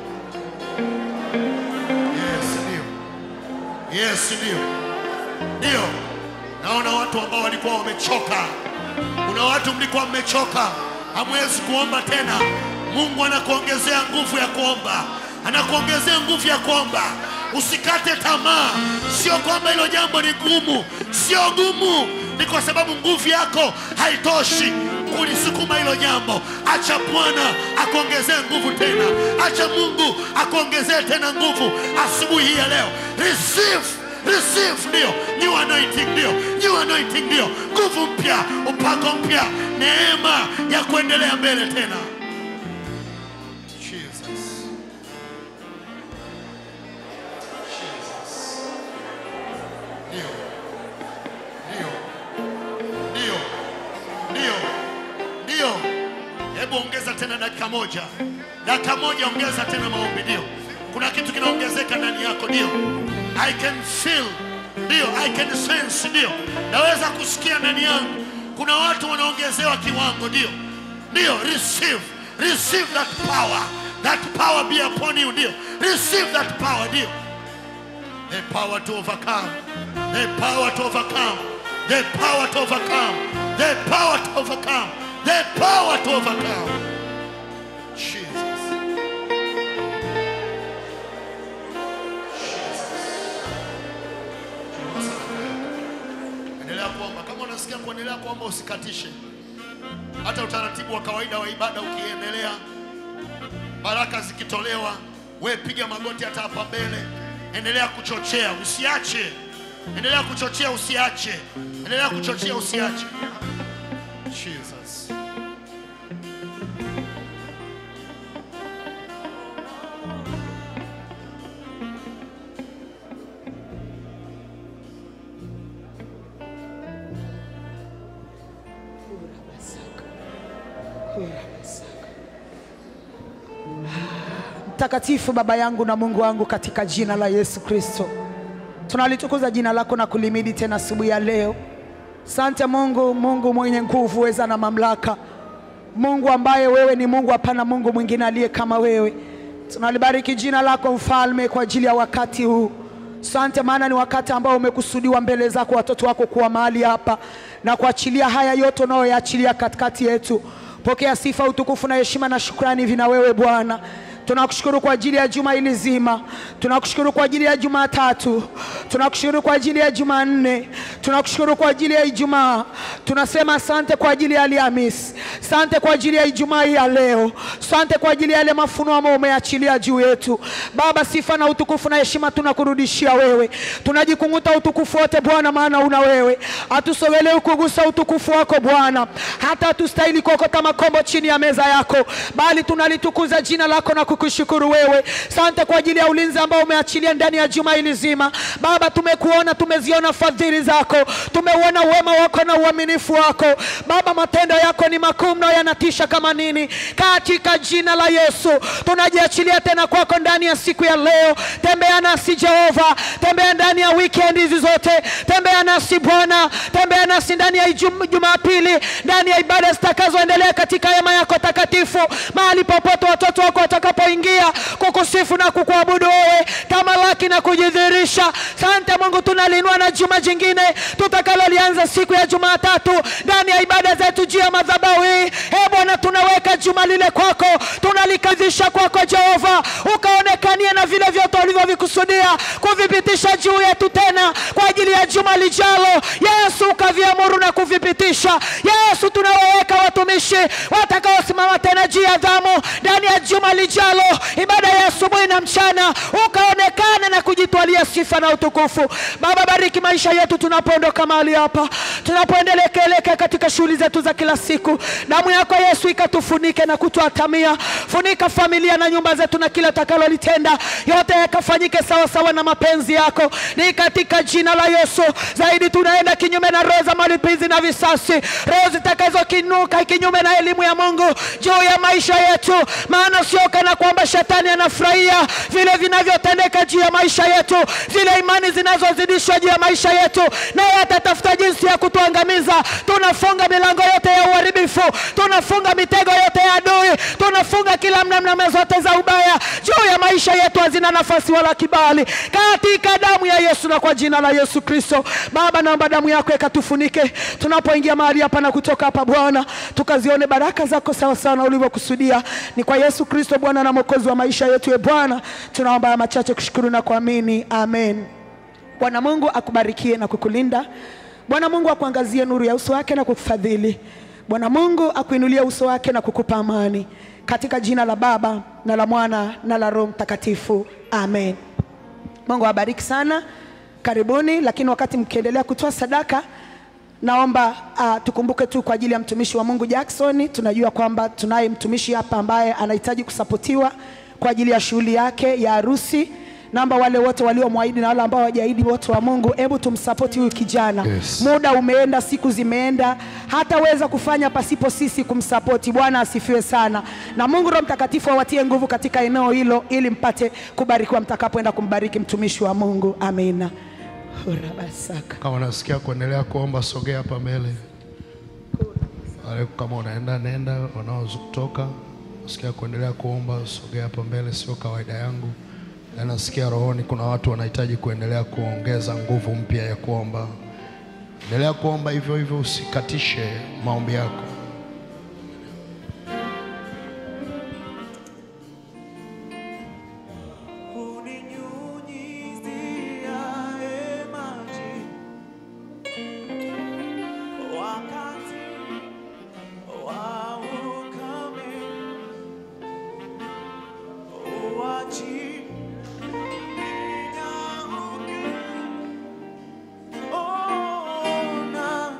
[SPEAKER 4] Yes, ndio. Yes, ndio. Ndio. Naona watu ambao walikuwa wamechoka. Kuna watu mlikuwa mmechoka, hamwezi kuomba tena. Mungu anakuongezea nguvu ya kuomba, anakuongezea nguvu ya kuomba. Usikate tamaa. Sio kwamba hilo jambo ni gumu, sio gumu, ni kwa sababu nguvu yako haitoshi kulisukuma hilo jambo. Acha Bwana akuongezee nguvu tena, acha Mungu akuongezee tena nguvu asubuhi hii ya leo. Receive, receive, ndio new anointing, ndio new anointing, ndio nguvu mpya, upako mpya, neema ya kuendelea mbele tena. Jesus. Jesus. Ndio. Ndio. Ndio. Ndio. Ndio. Hebu ongeza tena dakika moja, dakika moja, ongeza tena maombi. Ndio, kuna kitu kinaongezeka ndani yako. Ndio, I can feel, ndio, I can sense, ndio, naweza kusikia ndani yangu. Kuna watu wanaongezewa kiwango. Ndio, ndio, receive, receive that power, that power be upon you. Ndio, receive that power. Ndio, the power to overcome, the power to overcome, the power to overcome, the power to overcome, the power to overcome. Jesus. Endelea kuomba. Kama unasikia kuendelea kuomba, usikatishe. Hata utaratibu wa kawaida wa ibada ukiendelea, baraka zikitolewa, we piga magoti hata hapa mbele, endelea kuchochea, usiache. Endelea kuchochea, usiache. Endelea kuchochea, usiache. Jesus.
[SPEAKER 1] Mtakatifu Baba yangu na Mungu wangu, katika jina la Yesu Kristo tunalitukuza jina lako na kulimidi tena asubuhi ya leo. Sante Mungu, Mungu mwenye nguvu, weza na mamlaka, Mungu ambaye wewe ni Mungu, hapana Mungu mwingine aliye kama wewe. Tunalibariki jina lako Mfalme kwa ajili ya wakati huu. Sante, maana ni wakati ambao umekusudiwa mbele zako watoto wako kuwa mahali hapa na kuachilia haya yote unayoyaachilia katikati yetu. Pokea sifa, utukufu na heshima na shukrani vina wewe Bwana. Tunakushukuru kwa ajili ya juma hili zima, tunakushukuru kwa ajili ya Jumatatu, tunakushukuru kwa ajili ya Jumanne, tunakushukuru kwa ajili ya Ijumaa. Tunasema asante kwa ajili ya Alhamisi, asante kwa ajili ya Ijumaa hii ya leo, asante kwa ajili ya yale mafunuo ambayo umeachilia juu yetu. Baba, sifa na utukufu na heshima tunakurudishia wewe, tunajikung'uta utukufu wote Bwana, maana una wewe. Hatusogelee kugusa utukufu wako Bwana, hata hatustahili kuokota makombo chini ya meza yako, bali tunalitukuza jina lako na kukushukuru wewe. Sante kwa ajili ya ulinzi ambao umeachilia ndani ya juma hili zima. Baba, tumekuona, tumeziona fadhili zako, tumeuona wema wako na uaminifu wako. Baba, matendo yako ni makuu mno yanatisha kama nini. Katika jina la Yesu tunajiachilia tena kwako ndani ya siku ya leo. Tembea nasi Jehova, tembea ndani ya weekend hizi zote, tembea nasi Bwana, tembea nasi ndani ya Jum- Jumapili, ndani ya ibada zitakazoendelea katika hema yako takatifu, mahali popote watoto wako watakapoingia kukusifu na kukuabudu wewe, tamalaki na kujidhihirisha. Sante Mungu, tunalinua na juma jingine tutakalolianza siku ya Jumatatu ndani ya ibada zetu juu ya madhabahu hii. E Bwana, tunaweka juma lile kwako, tunalikadhisha kwako Jehova, ukaonekanie na vile vyote ulivyovikusudia kuvipitisha juu yetu tena kwa ajili ya juma lijalo. Yesu, ukaviamuru na kuvipitisha. Yesu, tunawaweka watumishi watakaosimama tena juu ya dhamu ndani ya juma lijalo, ibada ya asubuhi na mchana, ukaonekana na kujitwalia sifa na utukufu. Baba, bariki maisha yetu tunapoondoka mahali hapa, tunapoendelea kuelekea katika shughuli zetu za kila siku. Damu yako Yesu ikatufunike na kutuatamia. Funika familia na nyumba zetu na kila takalolitenda, yote yakafanyike sawa sawa na mapenzi yako, ni katika jina la Yesu. Zaidi tunaenda kinyume na roho za malipizi na visasi, roho zitakazokinuka kinyume na elimu ya Mungu juu ya maisha yetu, maana sio kana kwamba shetani anafurahia vile vinavyotendeka juu ya maisha yetu, zile imani zinazozidishwa juu ya maisha yetu, naye atatafuta jinsi ya kutuangamiza. Tunafunga milango yote ya uharibifu, tunafunga mitego yote ya adui, tunafunga kila mnamnama zote za ubaya juu ya maisha yetu, hazina nafasi wala kibali, katika damu ya Yesu na kwa jina la Yesu Kristo. Baba, naomba damu yako ikatufunike tunapoingia mahali hapa na kutoka hapa, Bwana, tukazione baraka zako sawa sawa na ulivyokusudia. Ni kwa Yesu Kristo, Bwana na Mwokozi wa maisha yetu. E Bwana, tunaomba haya machache kushukuru na kuamini, amen. Bwana Mungu akubarikie na kukulinda. Bwana Mungu akuangazie nuru ya uso wake na kukufadhili. Bwana Mungu akuinulie uso wake na kukupa amani, katika jina la Baba na la Mwana na la Roho Mtakatifu, amen. Mungu awabariki sana, karibuni. Lakini wakati mkiendelea kutoa sadaka, naomba uh, tukumbuke tu kwa ajili ya mtumishi wa Mungu Jackson. Tunajua kwamba tunaye mtumishi hapa ambaye anahitaji kusapotiwa kwa ajili ya shughuli yake ya harusi. Naomba wale wote waliomwahidi na wale ambao hawajaahidi, wote wa Mungu, hebu tumsapoti huyu kijana.
[SPEAKER 4] Yes.
[SPEAKER 1] Muda umeenda, siku zimeenda, hataweza kufanya pasipo sisi kumsapoti. Bwana asifiwe sana, na Mungu Roho Mtakatifu awatie nguvu katika eneo hilo, ili mpate kubarikiwa mtakapoenda kumbariki mtumishi wa Mungu. Amina. Urabasaka.
[SPEAKER 5] Kama unasikia kuendelea kuomba, sogea hapa mbele. Wale kama unaenda nenda, wanaotoka nasikia kuendelea kuomba, sogea hapa mbele. Sio kawaida yangu, na nasikia rohoni kuna watu wanahitaji kuendelea kuongeza nguvu mpya ya kuomba. Endelea kuomba hivyo hivyo, usikatishe maombi yako.
[SPEAKER 2] Uninyunyiziae maji wakati wa ukame, uwachi ninyauke. Ona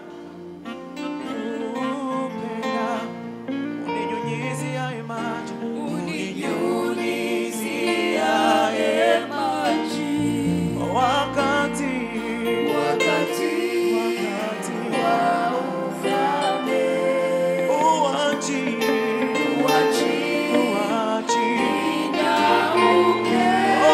[SPEAKER 2] kupenda, uninyunyiziae maji, uninyunyiziae
[SPEAKER 3] maji
[SPEAKER 2] wakati
[SPEAKER 3] wakati
[SPEAKER 2] wakati
[SPEAKER 3] wa ukame,
[SPEAKER 2] uwachi
[SPEAKER 3] uachi
[SPEAKER 2] uwachi
[SPEAKER 3] nyauke.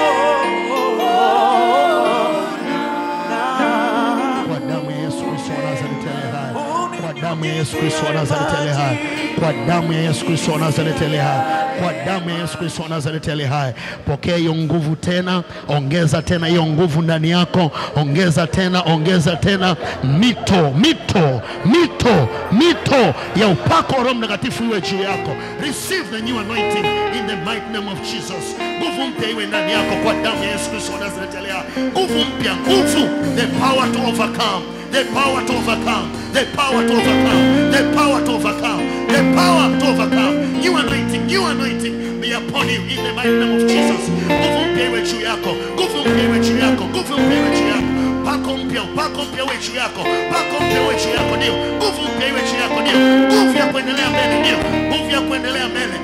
[SPEAKER 5] Kwa damu ya Yesu Kristo wa Nazareti aliye hai. Kwa damu ya Yesu Kristo wa Nazareti aliye hai. Kwa damu ya Yesu Kristo wa Nazareti aliye hai. Kwa damu ya Yesu Kristo wa Nazareti aliye hai. Pokea hiyo nguvu tena, ongeza tena hiyo nguvu ndani yako, ongeza tena, ongeza tena mito, mito, mito, mito ya upako wa Roho Mtakatifu iwe juu yako. Receive the new anointing in the mighty name of Jesus. Nguvu mpya iwe ndani yako kwa damu ya Yesu Kristo wa Nazareti aliye hai. Nguvu mpya, nguvu, the power to overcome the power to overcome, the power to overcome, the power to overcome, the power to overcome. New anointing, new anointing be upon you in the mighty name of Jesus. Nguvu mpya iwe juu yako, nguvu mpya iwe juu yako, nguvu mpya iwe juu yako. Pako mpya, pako mpya iwe juu yako, pako mpya iwe juu yako, ndio. Nguvu mpya iwe juu yako, ndio. Nguvu ya kuendelea mbele, ndio. Nguvu ya kuendelea mbele. Usi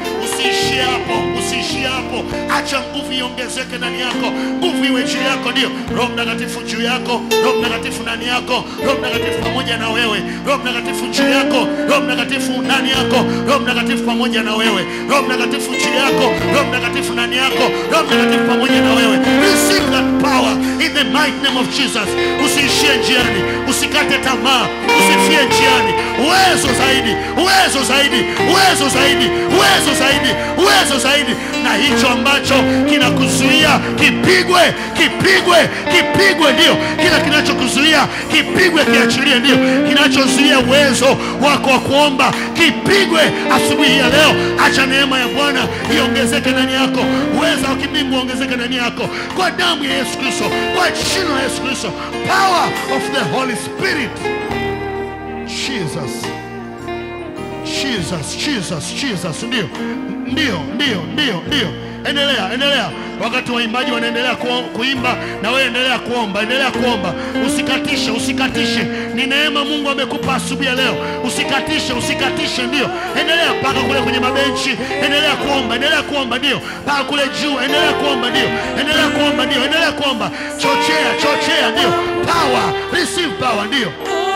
[SPEAKER 5] usiishie hapo, usiishie hapo. Acha nguvu iongezeke ndani yako, nguvu iwe juu yako. Ndio Roho Mtakatifu juu yako, Roho Mtakatifu ndani yako, Roho Mtakatifu pamoja na wewe, Roho Mtakatifu juu yako, Roho Mtakatifu ndani yako, Roho Mtakatifu pamoja na wewe, Roho Mtakatifu juu yako, Roho Mtakatifu ndani yako, Roho Mtakatifu pamoja na wewe. Receive that power in the mighty name of Jesus. Usiishie njiani, usikate tamaa, usifie njiani. Uwezo zaidi, uwezo zaidi, uwezo zaidi, uwezo zaidi, uwezo zaidi, na hicho ambacho kinakuzuia kipigwe, kipigwe, kipigwe. Ndio kila kinachokuzuia kipigwe, kiachilie. Ndio kinachozuia uwezo wako wa kuomba kipigwe asubuhi hii ya leo. Acha neema ya Bwana iongezeke ndani yako, uwezo wa kimbingu uongezeke ndani yako, kwa damu ya Yesu Kristo, kwa jina la Yesu Kristo, power of the Holy Spirit. Jesus. Jesus, Jesus, Jesus. Ndio, ndio, ndio, ndio, ndio. Endelea, endelea. Wakati waimbaji wanaendelea ku, kuimba, na wewe endelea kuomba, endelea kuomba. Usikatishe, usikatishe. Ni neema Mungu amekupa asubuhi ya leo. Usikatishe, usikatishe. Ndio, endelea mpaka kule kwenye mabenchi, endelea kuomba, endelea kuomba. Ndio, mpaka kule juu, endelea kuomba. Ndio, endelea kuomba. Ndio, endelea kuomba. Chochea, chochea. Ndio, power, receive power. Ndio.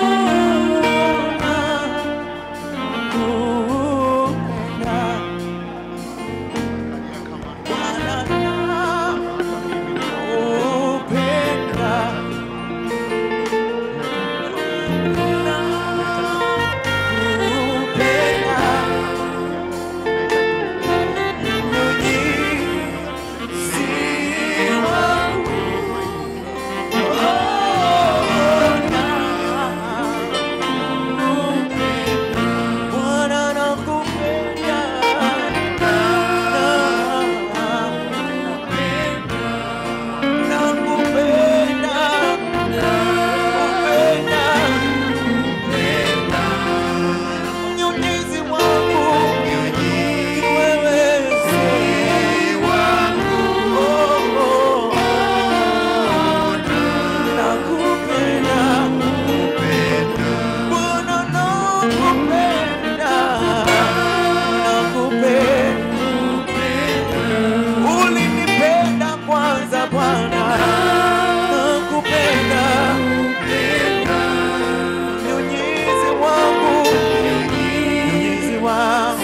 [SPEAKER 2] Ulinipenda kwanza Bwana, nakupenda Mnyunyizi wangu, mnyunyizi wangu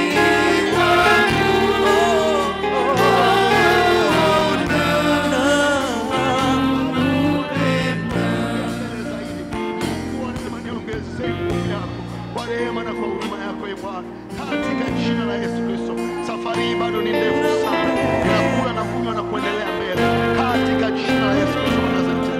[SPEAKER 5] Mungu anasema niongezee nguvu yako kwa rehema na kwa huruma yako e Bwana, katika jina la Yesu Kristo. Safari hii bado ni ndefu sana, ninakula na kunywa na kuendelea mbele, katika jina la Yesu Kristo wa Nazareti.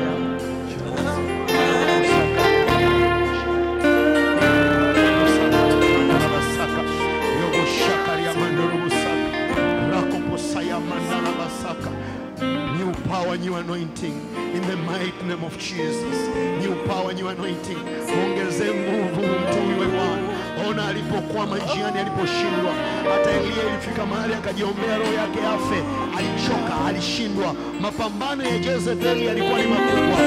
[SPEAKER 5] New power, new anointing in the mighty name of Jesus. New power, new anointing. Ongeze nguvu mtu huyu Bwana. Ona alipokwama njiani, aliposhindwa. Hata Elia ilifika mahali akajiombea roho yake afe, alichoka, alishindwa. Mapambano ya Jezebeli yalikuwa ni makubwa,